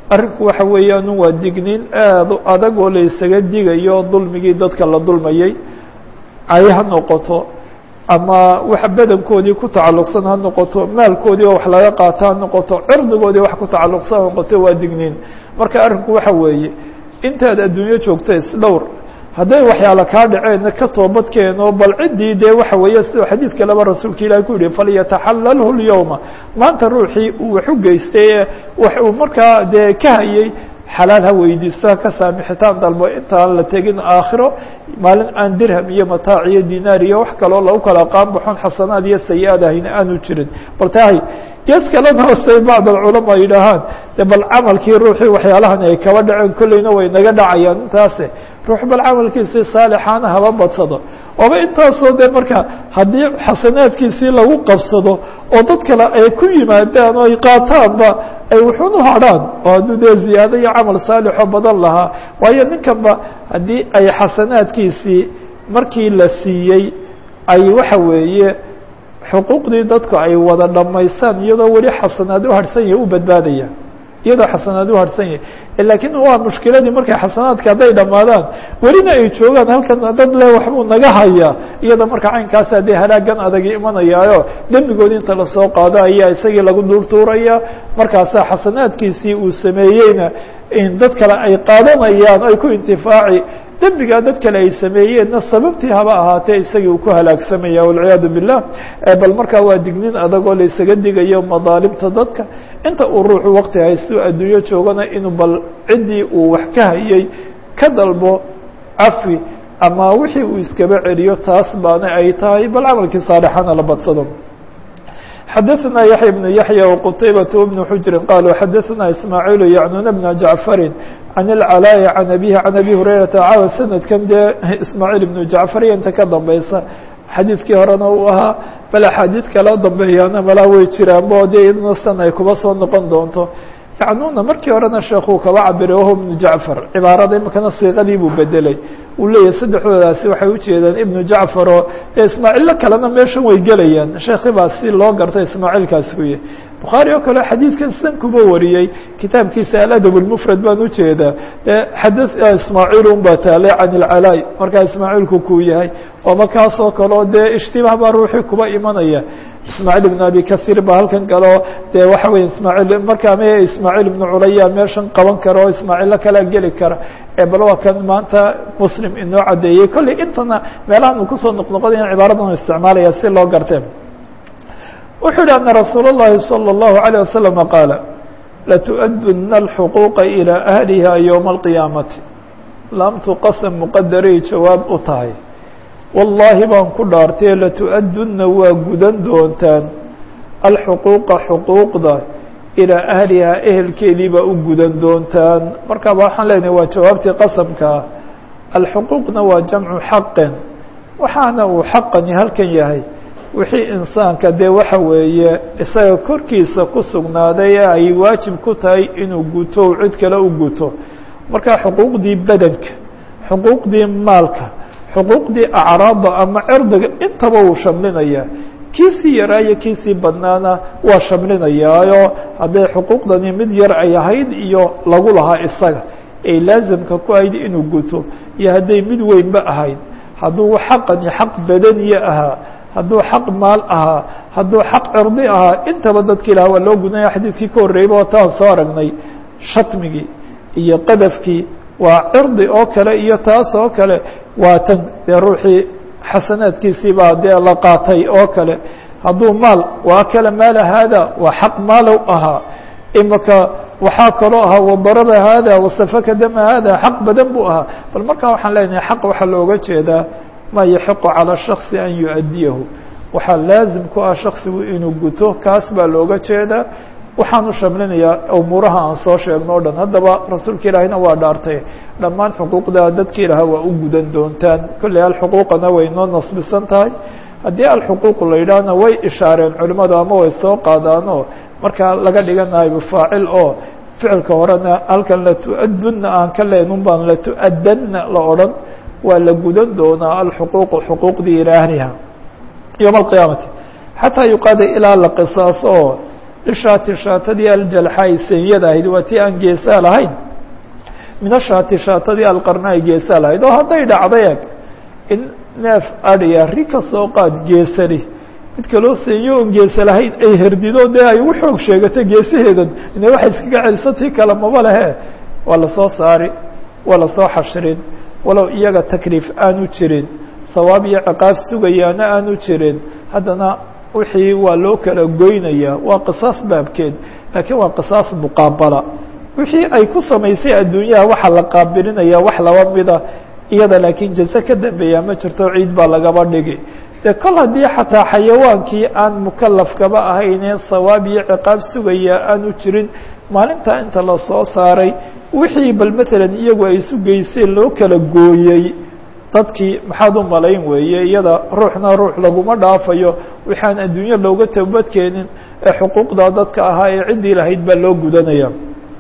arrinku waxa weeyaan waa digniin aad u adag oo la isaga digayo dulmigii dadka la dulmayay cay ha noqoto ama wax badankoodii ku tacalluqsan ha noqoto maalkoodii oo wax laga qaato ha noqoto cirdigoodii wax ku tacalluqsan ha noqoto waa digniin marka arrinku waxa weeye intaad adduunyo joogto isdhowr hadday waxyaala kaa dhaceenna ka toobadkeeno bal ciddii dee waxa weeye siduu xadiid kaleba rasuulka ilahi ku yihi falyataxalalhu lyowma maanta ruuxii uu wax u geystay ee wax uu markaa dee ka hayay xalaal ha weydiisto ha ka saamixitaan dalbo intaan la tegin aakhiro maalin aan dirham iyo mataac iyo dinaar iyo wax kaloo lagu kala qaanbaxon xasanaad iyo sayi-aad ahayna aanu jirin bal tahay gees kalena hoostay bacd alculamaa yidhaahaan de bal camalkii ruuxii waxyaalahan ay kaba dhaceen kolleyna way naga dhacayaan intaase ruux bal camalkiisii saalixaana haba badsado ooba intaasoo dee marka haddii xasanaadkiisii lagu qabsado oo dad kale ay ku yimaadaan oo ay qaataanba ay wuxuun u hadrhaan oo hadduu dee ziyaado iyo camal saalixoo badan lahaa waayo ninkanba haddii ay xasanaadkiisii markii la siiyey ay waxa weeye xuquuqdii dadku ay wada dhammaystaan iyadoo weli xasanaad u harhsan yahay u badbaadaya iyadoo xasanaad u harhsan yahay laakiin waa mushkiladii markay xasanaadka hadday dhammaadaan welina ay joogaan halkan dad le waxbuu naga hayaa iyada marka caynkaas haddee halaagan adagi imanayaayo dembigoodi inta lasoo qaado ayaa isagii lagu duurtuuraya markaasaa xasanaadkiisii uu sameeyeyna in dad kale ay qaadanayaan ay ku intifaaci dembigaa dad kale ay sameeyeenna sababtii haba ahaatee isagii uu ku halaagsamaya walciyaadu billah bal markaa waa dignin adagoo la isaga digayo madaalimta dadka inta uu ruuxu wakti haystu adduunyo joogana inuu bal ciddii uu wax ka hayay ka dalbo cafi ama wixii uu iskaba celiyo taas baana ay tahay bal camalkii saalixana la badsado xadaثna yaحya بن yaحyى وqtaybaة بن xujri qaluu xadaثna ismaaعiil yacnuna bna jaعfari can اlcalaaءi can abihi can abi hurayrata caawa sanadkan dee ismaaعiil ibnu jacfar iyo inta ka dambeysa xadiidkii horena uu ahaa bal axaadiid kala dambeeyaana malaa way jiraanbo dee iyadna san ay kuba soo noqon doonto yacnuna markii horena sheekuu kaba cabiray wahu ibnu jacfar cibaarada imikana siiqadii buu bedelay uu leeyahay saddexdoodaasi waxay ujeedaan ibnu jacfar oo ismaaciillo kalena meeshan way gelayaan sheekhi baa si loo garta ismaaciilkaasi ku yahy bukhaari oo kale xadiidkan san kuba wariyey kitaabkiisa aladab lmufrad baan ujeedaa xada ismaaciil un baa taalay can ilcalaay markaa ismaaciilku kuu yahay ooma kaasoo kaleo dee ishtibaah baa ruuxii kuba imanaya ismaaciil ibn abi kahiir baa halkan galeo dee waxa weye ismaaciil markaa me ismaaciil ibnu culaya meeshan qaban kara oo ismaaciillo kalea geli kara bal waa kan maanta muslim inoo caddeeyey kolley intana meelahan uu kusoo noqnoqonaya cibaaradan isticmaalaya si loo gartee wuxuu yihi ana rasuul الlahi salى الlahu عalيه waslama qaala latuؤduna اlxuquuqa ilى ahliha ywma اlqiyaamati laamtu qasam muqadaray jawaab u tahay wallaahi baan ku dhaartay latuؤduna waa gudan doontaan alxuquuqa xuquuqda ilaa ahlihaa ehelkeedii baa u gudan doontaan markaaba waxaan leenahay waa jawaabtii qasamkaa alxuquuqna waa jamcu xaqin waxaana uu xaqani halkan yahay wixii insaanka dee waxa weeye isaga korkiisa ku sugnaaday ee ay waajib ku tahay inuu guto u cid kale u guto markaa xuquuqdii badanka xuquuqdii maalka xuquuqdii acraadda ama cirdiga intaba uu shamlinayaa kiisii yaraa iyo kiisii badnaana waa shamlinayaayo hadday xuquuqdani mid yar ay ahayd iyo lagu lahaa isaga ay laasimka ku ahayd inuu guto iyo hadday mid weynba ahayd hadduu xaqani xaq badaniye ahaa hadduu xaq maal ahaa hadduu xaq cirdi ahaa intaba dadka ilaah waa loo gudnaya xadiidkii ka horreeyba oo taan soo aragnay shatmigii iyo qadafkii waa cirdi oo kale iyo taas oo kale waa tan dee ruuxii xasanaadkiisii baa dee la qaatay oo kale hadduu maal waa kale maala haada waa xaq maalow ahaa imika waxaa kaloo ahaa wadaraba haada wasafaka dama haada xaq badan buu ahaa bal markaa waxaan leenahay xaq waxaa looga jeedaa maa yaxiqu calى shaksi an yuؤadiyahu waxaa laazim ku ah shaksigu inuu guto kaas baa looga jeedaa waxaanu shamlinayaa umuuraha aan soo sheegno o dhan haddaba rasuulka ilaahina waa dhaartay dhammaan xuquuqda dadka ilaah waa u gudan doontaan kolley alxuquuqana way noo nasbisan tahay haddii alxuquuq la yidhaahna way ishaareen culimmadu ama way soo qaadaanoo markaa laga dhiganayo faacil oo ficilka horena halkan latu-adunna aan ka leenun baan latu-adanna la odhan waa la gudan doonaa alxuquuqu xuquuqdii ilaa ahliha yowma alqiyaamati xataa yuqaada ilaa la qisaaso oo lishaati shaatadii aljalxaai senyada ahayd waa tii aan geesaa lahayn min ashaati shaatadii alqarnaai geesaa lahayd oo hadday dhacday eg in neef adhiya ri ka soo qaad geesani mid kaloo seenyo oon geesa lahayn ay herdido dee ay ugu xoog sheegato geesaheedan ina waxay iskaga celiso tii kale maba lehe waa lasoo saari waa lasoo xashrin walow iyaga takliif aanu jirin sawaab iyo ciqaab sugayaana aanu jirin haddana wixii waa loo kala goynaya waa qisaas baabkeed laakiin waa qisaas muqaabala wixii ay ku samaysay adduunyaha waxaa la qaabilinaya wax laba mida iyada laakiin jaze ka dambeeya ma jirto ciid baa lagaba dhigi dee kol haddii xataa xayawaankii aan mukalafkaba ahaynee sawaab iyo ciqaab sugaya aanu jirin maalintaa inta lasoo saaray wixii bal matalan iyagu ay isu geyseen loo kala gooyey dadkii maxaad u malayn weeye iyada ruuxna ruux laguma dhaafayo waxaan adduunyo looga toobadkeenin ee xuquuqda dadka ahaa ee ciddii lahayd baa loo gudanaya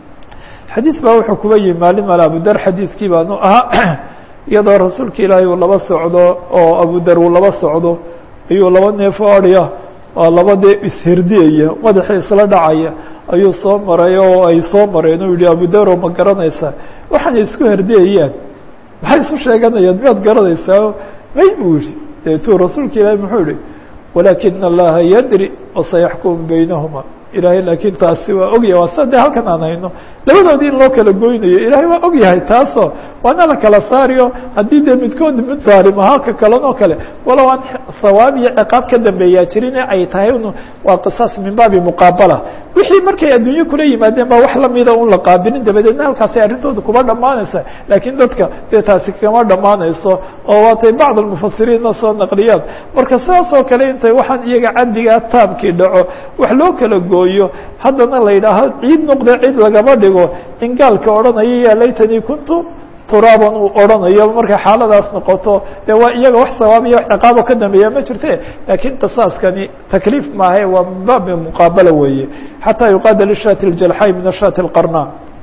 xadiis baa wuxuu kuba yihi maalin male abudar xadiiskii baanu ahaa iyadoo rasuulka ilaahay uu laba socdo oo abudar uu laba socdo ayuu laba neef o adhiya waa laba dee isherdiyaya madaxii isla dhacaya ayuu soo maray oo ay soo mareen u yihi abudaro ma garanaysaa waxaanay isku herdiyayaan maxay isu sheeganayaan miyaad garanaysaa may buu yihi deetuu rasuulka ilaahay muxuu yihi walaakina allaha yadri wasayaxkumu baynahuma ilahay laakiin taasi waa ogyahay waa sida de halkan aan hayno labadoodii in loo kala goynayo ilahay waa ogyahay taasoo waana la kala saariyo haddii dee midkood mid daalim ahaa ka kalan oo kale walow aan sawaab iyo ciqaab ka dambeeyaa jirine ay tahay un waa qisaas min baabi muqaabala wixii markay adduunye kula yimaadeen baa wax lamida un la qaabilin dabadeedna halkaasay arrintooda kuma dhammaanaysa laakiin dadka dee taasi kama dhammaanayso oo waatay bacd almufasiriinna soo naqliyaan marka sidaas oo kale intay waxaan iyaga cabdigaa taabkii dhaco wax loo kala gooyo haddana la yidhaaho ciid noqda cid lagama dhigo in gaalka odhanaya ya laytanii kuntu turaaban uu odhanayo markay xaaladaas noqoto dee waa iyaga wax sawaab iyo wax ciqaabo ka dambeeya ma jirte laakiin qisaaskani takliif maahae waa min baabi muqaabala weeye xataa yuqaada lishaati ljalxay min ashaati اlqarna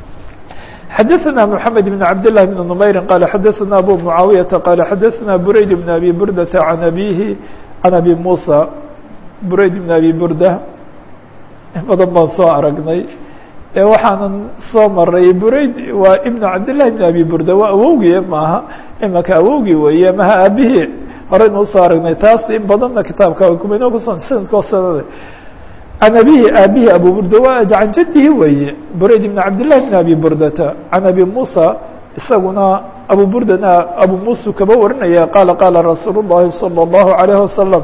xadaثna mحamed بn cabd لlah بn نmayri qala xadaثna abu mucaawiyaةa qala xadaثna burayd bn abi burdata an abihi can abi musa burayd bn abi burda badan baan soo aragnay waxaanan soo maray burayd waa ibn cabdillahi ibn abi burda waa awowgii maaha imaka awowgii weeye maha aabihii horeyna usoo aragnay taas in badanna kitaabka kumanoo kuso sanadkoo sanade can abihi aabihi abu burda waa can jadihi weeye burayd ibn cabdillahi ibn abi burdata can abi musa isaguna abu burdana abu musa kaba warinaya qaala qaala rasuul الlahi salى الlahu عalayه wasalam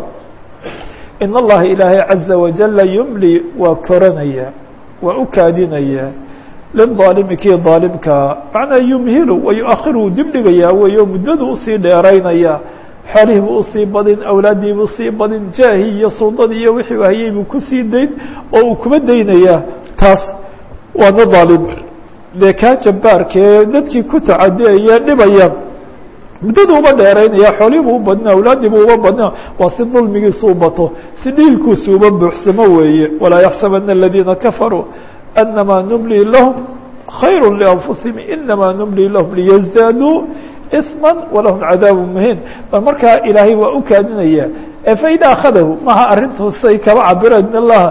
in allaha ilaahay caza wajala yumli waa koranaya waa u kaadinaya lilظaalimi kii ظaalimkaa macnaa yumhilu wa yu-akhiru dib dhigayaa weeyo muddadu usii dheeraynaya xoolihii buu usii badin awlaaddii buu sii badin jaahii iyo suldadii iyo wixii hayay buu kusii dayn oo uu kuma daynayaa taas waana dhaalim dee kaa jabbaarkee dadkii ku tacadiyaya dhibaya muddadu uba dheeraynaya xoolihii buu u badina awlaaddii buu uba badina waa si dulmigiisu u bato si dhiilkuusu uba buuxsamo weeye walaa yaxsabana aladiina kafaruu anamaa numli lahum khayr lianfusihim inamaa numli lahum liyazdaaduu isma walahum cadaabu muhiin bal markaa ilaahay waa u kaadinaya faida akhadahu maha arrintu say kaba cabireen in allaha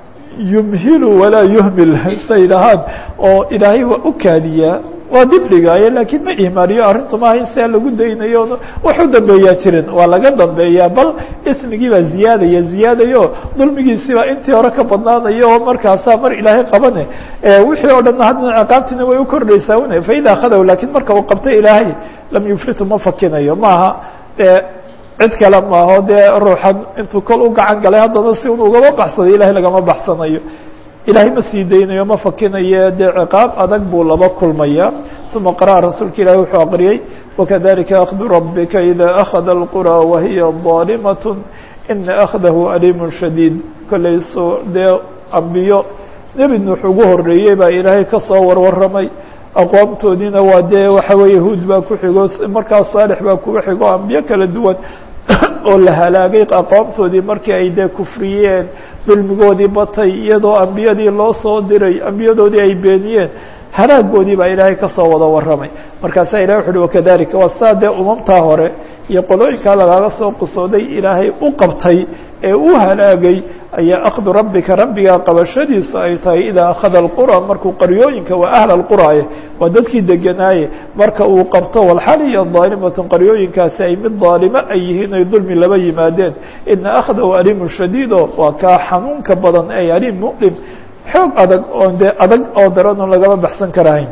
yumhilu walaa yuhmil say dhahaan oo ilaahay waa u kaadiyaa waa dib dhigaayo laakiin ma ihmaaliyo arrintu maaha in siaa lagu daynayo wax u dambeeyaa jirin waa laga dambeeyaa bal ismigii baa ziyaadaya ziyaadayo dulmigiisii baa intii hore ka badnaanayo oo markaasaa mar ilaahay qabane wixii oo dhan haddana ciqaabtiina way u kordhaysaa un faida akhadahu lakiin marka uu qabto ilaahay lam yufritu ma fakinayo maaha dee cid kale maaho dee ruuxan intuu kol u gacan galay haddana si un ugama baxsaday ilahay lagama baxsanayo ilahay ma sii daynayo ma fakinayo dee ciqaab adag buu laba kulmaya uma qara'a rasuulka ilahi wuxuu aqriyey wakadalika akhdu rabika ida akhada اlqurى wahiya ظaalimaة ina akhdahu aliim shadiid kolayso dee ambiyo nebi nuux ugu horeeyey baa ilaahay kasoo warwaramay aqwaamtoodiina waa dee waxa weeye huud baa ku xigo markaas saalix baa kuga xigo ambiyo kala duwan oo la halaagay aqwaamtoodii markii ay dee kufriyeen dulmigoodii batay iyadoo ambiyadii loo soo diray ambiyadoodii ay beeniyeen halaagoodii baa ilaahay kasoo wada warramay markaasaa ilahay wuxu uhi wakadalika waa saa dee umamtaa hore iyo qolooyinkaa lagaaga soo qisooday ilaahay u qabtay ee u halaagay ayaa akhdu rabbika rabbigaa qabashadiisu ay tahay idaa akhada alqura markuu qaryooyinka waa ahla alquraaye waa dadkii deganaaye marka uu qabto walxaliya daalimatun qaryooyinkaasi ay mid daalimo ay yihiin ay dulmi laba yimaadeen ina akhdahu aliimun shadiido waa kaa xanuunka badan ay aliim muqlim xoog adag oon dee adag oo daran oon lagama baxsan karahayn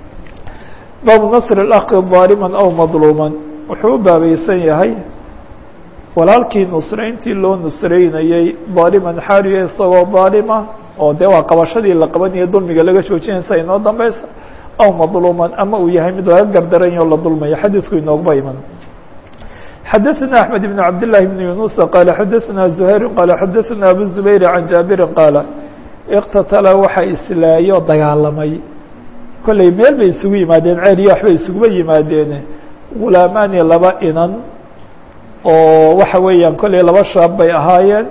baabu nasr اlakhi ظaalima aw madluuman wuxuu u baabaysan yahay walaalkii nusrayntii loo nusraynayey daaliman xaaliya isagoo daalima oo dee waa qabashadii la qabanaya dulmiga laga joojinaysa inoo dambeysa aw madluuman ama uu yahay mid laga gardaranya o la dulmayo xadiidku inoogba iman xadaثna أحmed بن cabd للahi بن yuنuس qala xadaثna زhayr qala xadaثna abu زubayr can jaabiri qaala اktatala waxa islaayo dagaalamay kolley meel bay isugu yimaadeen ceel iyo waxbay isuguba yimaadeen gulaamaani laba inan oo waxa weeyaan kolley laba shaab bay ahaayeen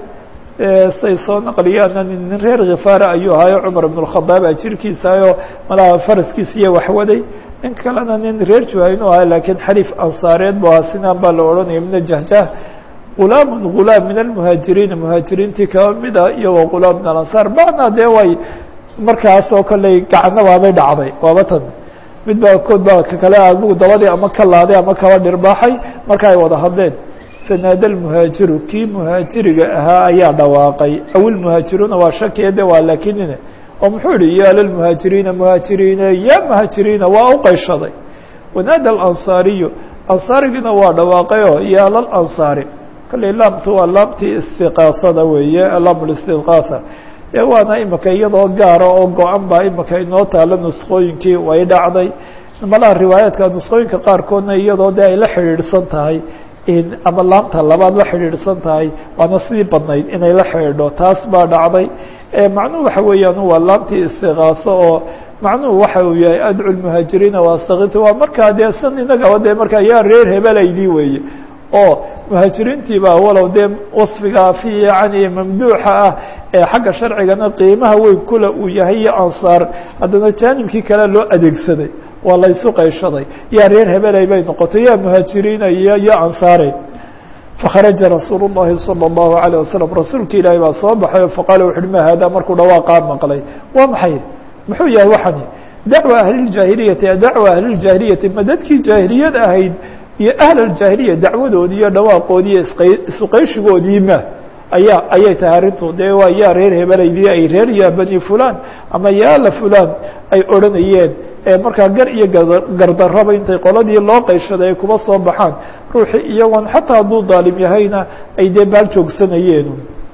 say soo naqliyaana nin reer khifaara ayuu ahaayo cumar ibn الkhadaab a jirkiisaayo malaha faraskiisiiyo waxwaday nin kalena nin reer juhaynu ahaa lakiin xariif ansaareed bu ahaa sinaan baa la odhanaya mina jahjah gulaamun gulaam min almuhaajiriina muhaajiriintii kaba mida iyagoo gulaam min alansaar bacna dee way markaasoo kolley gacno waabay dhacday waaba tan mid baa kood baa kakale agu dabadii ama ka laaday ama kaba dhirbaaxay marka ay wada hadleen fanaada lmuhaajiru kii muhaajiriga ahaa ayaa dhawaaqay aw ilmuhaajiruuna waa shakiya de waa laakinine oo muxuu yihi ya lilmuhaajiriina muhaajiriine ya muhaajiriina waa u qayshaday wanaada alansaariyu ansaarigiina waa dhawaaqayo ya lalansaari kolley laamtu waa laamtii istiqaasada weeye laam listiqaasa dee waana imika iyadoo gaara oo go-an baa imika inoo taalo nusqooyinkii way dhacday malaha riwaayaadka nusqooyinka qaarkoodna iyadoo de ay la xidhiidhsan tahay ama laamta labaad la xidhiidhsan tahay waana sidii badnayd inay la xidhiidho taas baa dhacday macnuhu waxa weeyaan waa laamtii istiqaaso oo macnuhu waxa uu yahay adcu lmuhaajiriina waastakit waa markaa dee san inagaba dee markaa yaa reer hebelaydii weeye oo muhaajiriintii baa walow dee wasfigaa fiican iyo mamduuxa ah ee xagga sharcigana qiimaha weyn kule uu yahay iyo ansaar haddana jaanibkii kale loo adeegsaday waa la ysu qayshaday yaa reer hebelay bay noqotay yaa muhaajiriina iyo yo ansaare fakharaja rasuul الlahi salى الlahu عalيه wasalam rasuulka ilaahi baa soo baxay oo faqaala wuxu uhi ma haadaa markuu dhawaaqaa maqlay waa maxay muxuu yahay waxani dacwa ahliاljaahiliyati dacwa ahliاljaahiliyati ma dadkii jaahiliyad ahayd iyo ahl aljaahiliya dacwadoodii iyo dhawaaqoodii iyo isuqayshigoodii ma ayaa ayay tahay arrintu dee waa yaa reer hebelaydii ay reer yaa bani fulan ama yaala fulan ay odhanayeen markaa gar iyo gardaraba intay qoladii loo qayshaday ay kuba soo baxaan ruuxii iyagoon xataa hadduu daalim yahayna ay dee baal joogsanayeen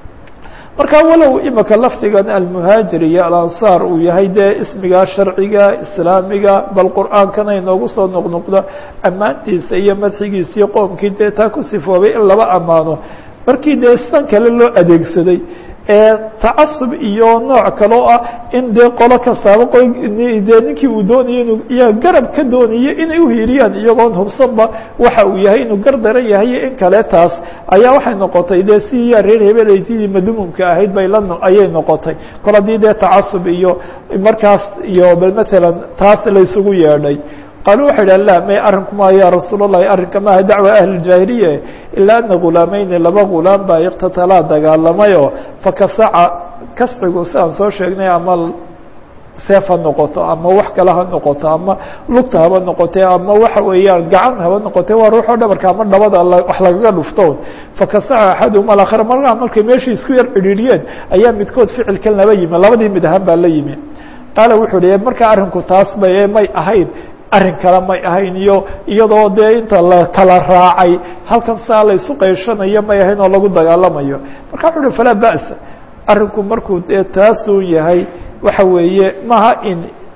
marka walow imika lafdigan almuhaajir iyo alansaar uu yahay dee ismiga sharciga islaamiga bal qur'aankana inoogu soo noqnoqdo ammaantiisa iyo madxigiisa iyo qoomkii dee taa ku sifoobay in laba ammaano markii dee sidan kale loo adeegsaday ee tacasub iyo nooc kaloo ah in dee qolo kastaaba qoy dee ninkii uu doonayo inuu iya garab ka doonayo inay uhiiriyaan iyagoon hubsanba waxa uu yahay inuu gar daran yahay in kale taas ayaa waxay noqotay dee si yaa reer hebelaydidii madmuumka ahayd bay la ayay noqotay kol haddii dee tacasub iyo markaas iyo bal matalan taas la isugu yeedhay qaaluu waxay idhaha la may arrinku ma ya rasuul اllahi arrinka maaha dacwa ahli اjaahiliya ilaa ana gulaamayni laba gulaam baa iqtatalaa dagaalamayoo fakasaca kascigu si aan soo sheegnay ama seef ha noqoto ama wax kale ha noqoto ama lugta haba noqote ama waxa weeyaan gacan haba noqote waa ruuxoo dhabarka ama dhabada wax lagaga dhufto fakasaca axaduhuma alaakhar markaa markay meeshii isku yar cidhiidhiyeen ayaa midkood ficilkan laba yimi labadii mid ahaan baa la yimi qaala wuxuu hi markaa arrinku taas bay may ahayn arrin kale may ahayn iyo iyadoo dee inta la kala raacay halkan saa la isu qayshanayo may ahayn oo lagu dagaalamayo marka wuxu uhi falaa ba'sa arrinku markuu dee taasuu yahay waxa weeye maha in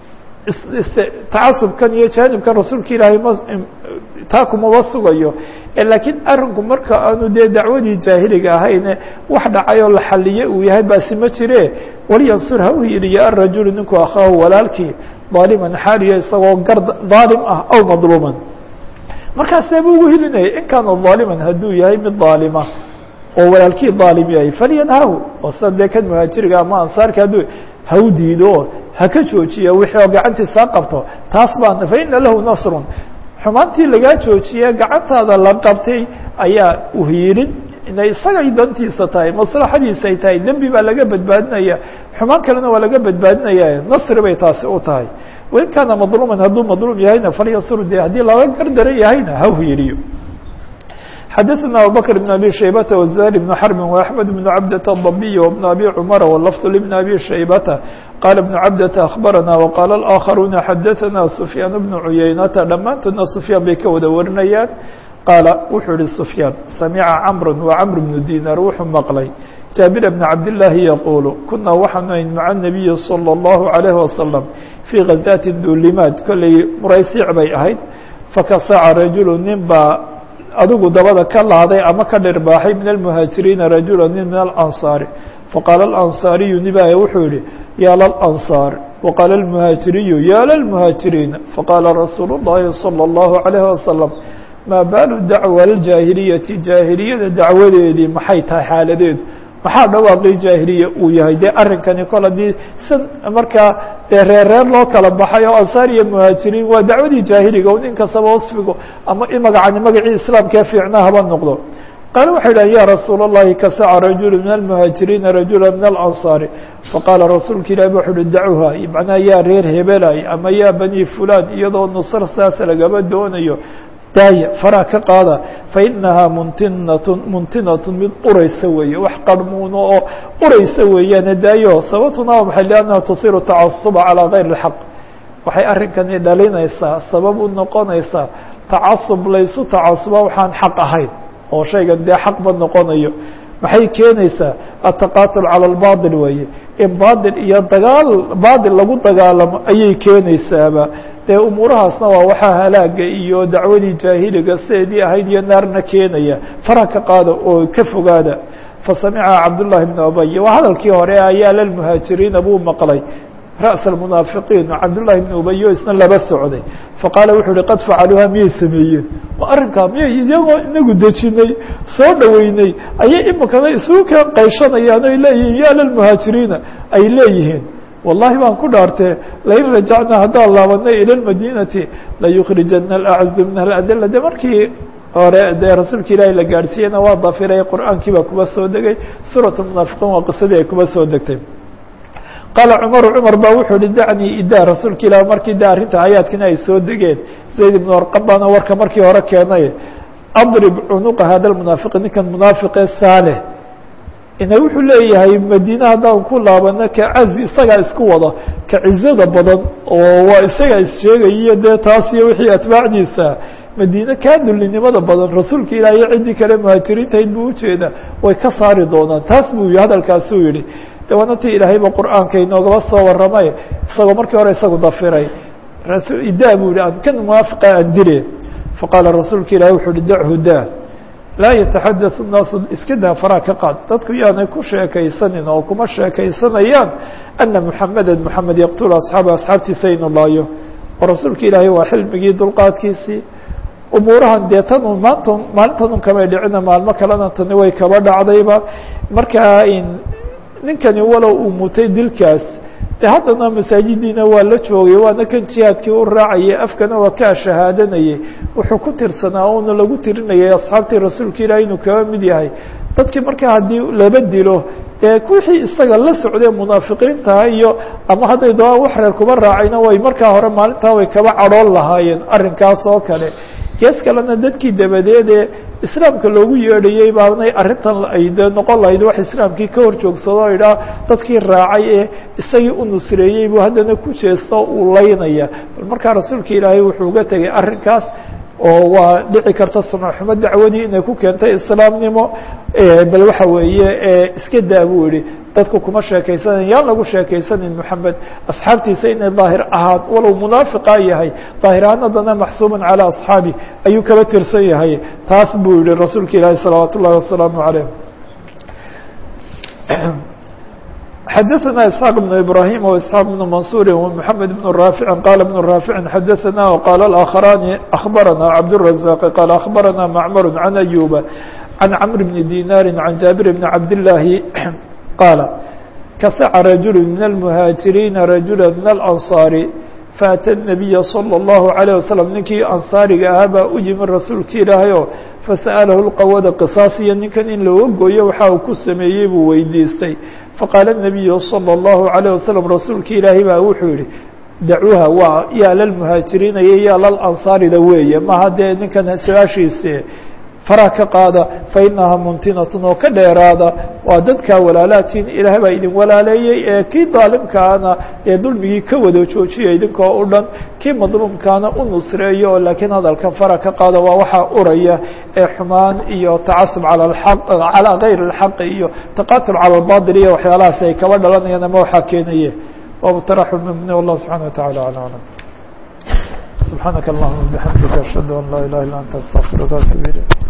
tacasubkan iyo jaanibkan rasuulka ilaahay ma taa kumaba sugayo laakiin arrinku marka aanu dee dacwadii jaahiliga ahayne wax dhacay oo la xaliye uu yahay baasi ma jire walyansur ha u hiiliya arajulu ninku akhaahu walaalkii daaliman xaaliya isagoo gar daalim ah aw madluuman markaasee buu ugu hilinayay in kaana daaliman hadduu yahay mid daalima oo walaalkii daalim yahay falyanhahu oo sida dee kan muhaajiriga ama ansaarka hadduu ha u diido ha ka joojiya wixii oo gacantiisa ha qabto taas baana fa ina lahu nasrun xumaantii lagaa joojiye gacantaada la qabtay ayaa uhiilin inay isagay dantiisa tahay maslaxadiisa ay tahay dembi baa laga badbaadinaya xumaan kalena waa laga badbaadinaya nasri bay taasi u tahay wain kaana madluuman hadduu madluum yahayna falyasur de haddii laga gardaran yahayna ha hiriyo xadaثna abubakr بn abi shaybata wزahir بn xrbi وaxmed بn cabdة الضabiy وبn abi cmara wlfd lbn abi shaybata qala بn cabdة akhbarana wqala اآkharuuna xadaثna sufyaan bn cuyaynata dhammaantoodna sufyaan bay ka wada warinayaan qaala wuxuu ihi sufyaan samica cmr وcmr bnu dinar wuxuu maqlay jaabir bn cabdالlahi yaquulu kunaa waxaanu ayn maca الnabiyi slى الlahu عalيه waslم fii ghazaati duulimaad kolley muraysiic bay ahayd fakasaca rajulu nin baa adigu dabada ka laaday ama ka dhirbaaxay min almuhaajiriina rajula nin min alansaari faqaala alansaariyu nibaya wuxuu yihi yaa lalansaar waqaala almuhaajiriyu yaa lalmuhaajiriina faqaala rasuulu اllahi salى اllahu عalayhi wasalam maa baalu dacwa aljaahiliyati jaahiliyada dacwadeedii maxay tahay xaaladeedu maxaa dhawaaqii jaahiliya uu yahay dee arrinkani kol haddii san markaa dee reerreer loo kala baxay oo ansaar iyo muhaajiriin waa dacwadii jaahiliga o nin kastaba wasfigo ama magacani magacii islaamkee fiicnaa haba noqdo qaale waxay idhahan ya rasuul اllahi kasaca rajulu min almuhaajiriina rajula min alansaari faqaala rasuulka ilahi wuxu uhi dacuha macnaha yaa reer hebelay ama yaa bani fulan iyadoo nusr saas lagaba doonayo daaya faraa ka qaada fainahaa muntinatun muntinatun mid uraysa weeye wax qarmuuno oo uraysa weeyaane daayo sababtuna waa maxay liannaha tuhiru tacasuba calaa gayr اlxaq waxay arrinkani dhalinaysaa sabab u noqonaysaa tacasub laysu tacasuba waxaan xaq ahayn oo shaygan dee xaqba noqonayo maxay keenaysaa ataqaatul cala albaatil weeye in baatil iyo dagaal baatil lagu dagaalamo ayay keenaysaaba dee umuurahaasna waa waxaa halaaga iyo dacwadii jaahiliga sideedii ahayd iyo naarna keenaya fara ka qaada oo ka fogaada fasamica cabdullahi bn ubay waa hadalkii hore ayaa lalmuhaajiriina buu maqlay ra's almunaafiqiin cabdullahi bn ubayo isna laba socday faqaala wuxuu uhi qad facaluuha miyay sameeyeen oo arrinkaa miyay iyagoo inagu dejinay soo dhoweynay ayay imikana isugu keen qayshanayaan oy leeyihiin ya lalmuhaajiriina ay leeyihiin wallahi baan ku dhaartee lain rajacnaa haddaan laabanay ila lmadinati layukrijana alacazu min aladila de markii hore dee rasuulka ilaahi la gaadhsiiyena waa dafiray qur'aankii baa kuba soo degay suurat munaafiqiin waa qisadii ay kuba soo degtay qaala cumaru cumar baa wuxuu hi dacnii idaa rasuulka ilah markii de arrinta aayaadkina ay soo degeen zayd ibnu arqab baana warka markii hore keenay adrib cunuqa hada lmunaafiqi ninkan munaafiqee saaleh ina wuxuu leeyahay madiine haddaan ku laabano ka cazi isagaa isku wada ka cizada badan oo waa isagaa issheegayiyo dee taas iyo wixii atbaacdiisa madiine kaa dullinimada badan rasuulka ilaah iyo ciddii kale muhaajiriintahayd buu ujeeda way ka saari doonaan taas buu hadalkaasuu yihi de waana ti ilaahayba qur'aanka inoogaba soo waramay isagoo markii hore isagu dafiray idaa buu yihi aan kan munaafiqa aan dile faqaala rasuulka ilahi wuxuu uhi dachu daa laa yataxadaث الnaasu iska daa faraa ka qaad dadku yaanay ku sheekaysanin oo kuma sheekaysanayaan ana muxameda muxamed yaqtula asxaaba asxaabtiisa inu laayo oo rasuulka ilaahay waa xilmigii dulqaadkiisii umuurahan dee tan un maanta maalintan un kamay dhicina maalmo kalena tani way kaba dhacdayba markaa ninkani walow uu mutay dilkaas de haddana masaajidiina waa la joogay waana kan jihaadkii u raacayay afkana waa kaa shahaadanayay wuxuu ku tirsanaa oona lagu tirinayay asxaabtii rasuulka ilaah inuu kaba mid yahay dadkii markaa haddii laba dilo dee wixii isaga la socday munaafiqiintaha iyo ama hadday doonaan wax reer kuba raacayna way markaa hore maalintaa way kaba cadhoon lahaayeen arrinkaas oo kale gees kalena dadkii dabadeedee islaamka loogu yeedhayey baanay arrintan ay dee noqon lahayd wax islaamkii ka hor joogsado o idhaa dadkii raacay ee isagii u nusreeyey buu haddana ku jeesto uu laynaya bal markaa rasuulka ilaahay wuxuu uga tegay arrinkaas oo waa dhici karta sunaxumo dacwadii inay ku keentay islaamnimo bal waxa weeye iska daa buu yihi dadku kuma sheekaysanayn yaan lagu sheekaysanin moxamed asxaabtiisa inay daahir ahaan walow munaafiqa yahay daahir ahaan haddana maxsuuban calaa asxaabi ayuu kaba tirsan yahay taas buu yihi rasuulka ilaahi salawaat ullahi wasalaamu calayh xadaثna isxaaq بن ibrahim واسحاaq بن mansuri ومحamed بن raafici qala بن raafici xadaثna وqala الآkخrani أخbarana cabdالرaزاq qala أخbarana macmar عan أyuba عan cmr بn dinari عan jaabir بn cabdالlahi qaala kasaca rajul min الmهاaجiriina rajula min الأnصاari faأtى النabiya slى الlahu عalيه waslم ninkii ansaariga ahaa baa u yimi rasuulka ilaahay oo fasa'alahu lqawada qisaas iyo ninkan in looga gooyo waxa uu ku sameeyey buu weydiistay faqaala الnabiyu salى الlahu عalيه wasalam rasuulki ilaahay baa wuxuu yihi dacuuha waa yaa lalmuhaajiriina iyo yaa lalansaarida weeye maha dee ninkan su-aashiisi faraha ka qaada fainaha mumtinatun oo ka dheeraada waa dadkaa walaalaatiin ilaah baa idin walaaleeyey ee kii daalimkaana ee dulmigii ka wada joojiya idinkoo u dhan kii madluumkaana u nusreeyo oo laakiin hadalka fara ka qaada waa waxaa uraya ee xumaan iyo tacasub cala aq calaa gayr اlxaqi iyo taqatul cala اlbaطil iyo waxyaalahaas ay kaba dhalanayaan ama waxaa keenaye وابترح المؤمنين والله سبحانه وتعالى على أعلم سبحانك اللهم وبحمدك أشهد أن لا إله إلا أنت أستغفرك وأتوب إليك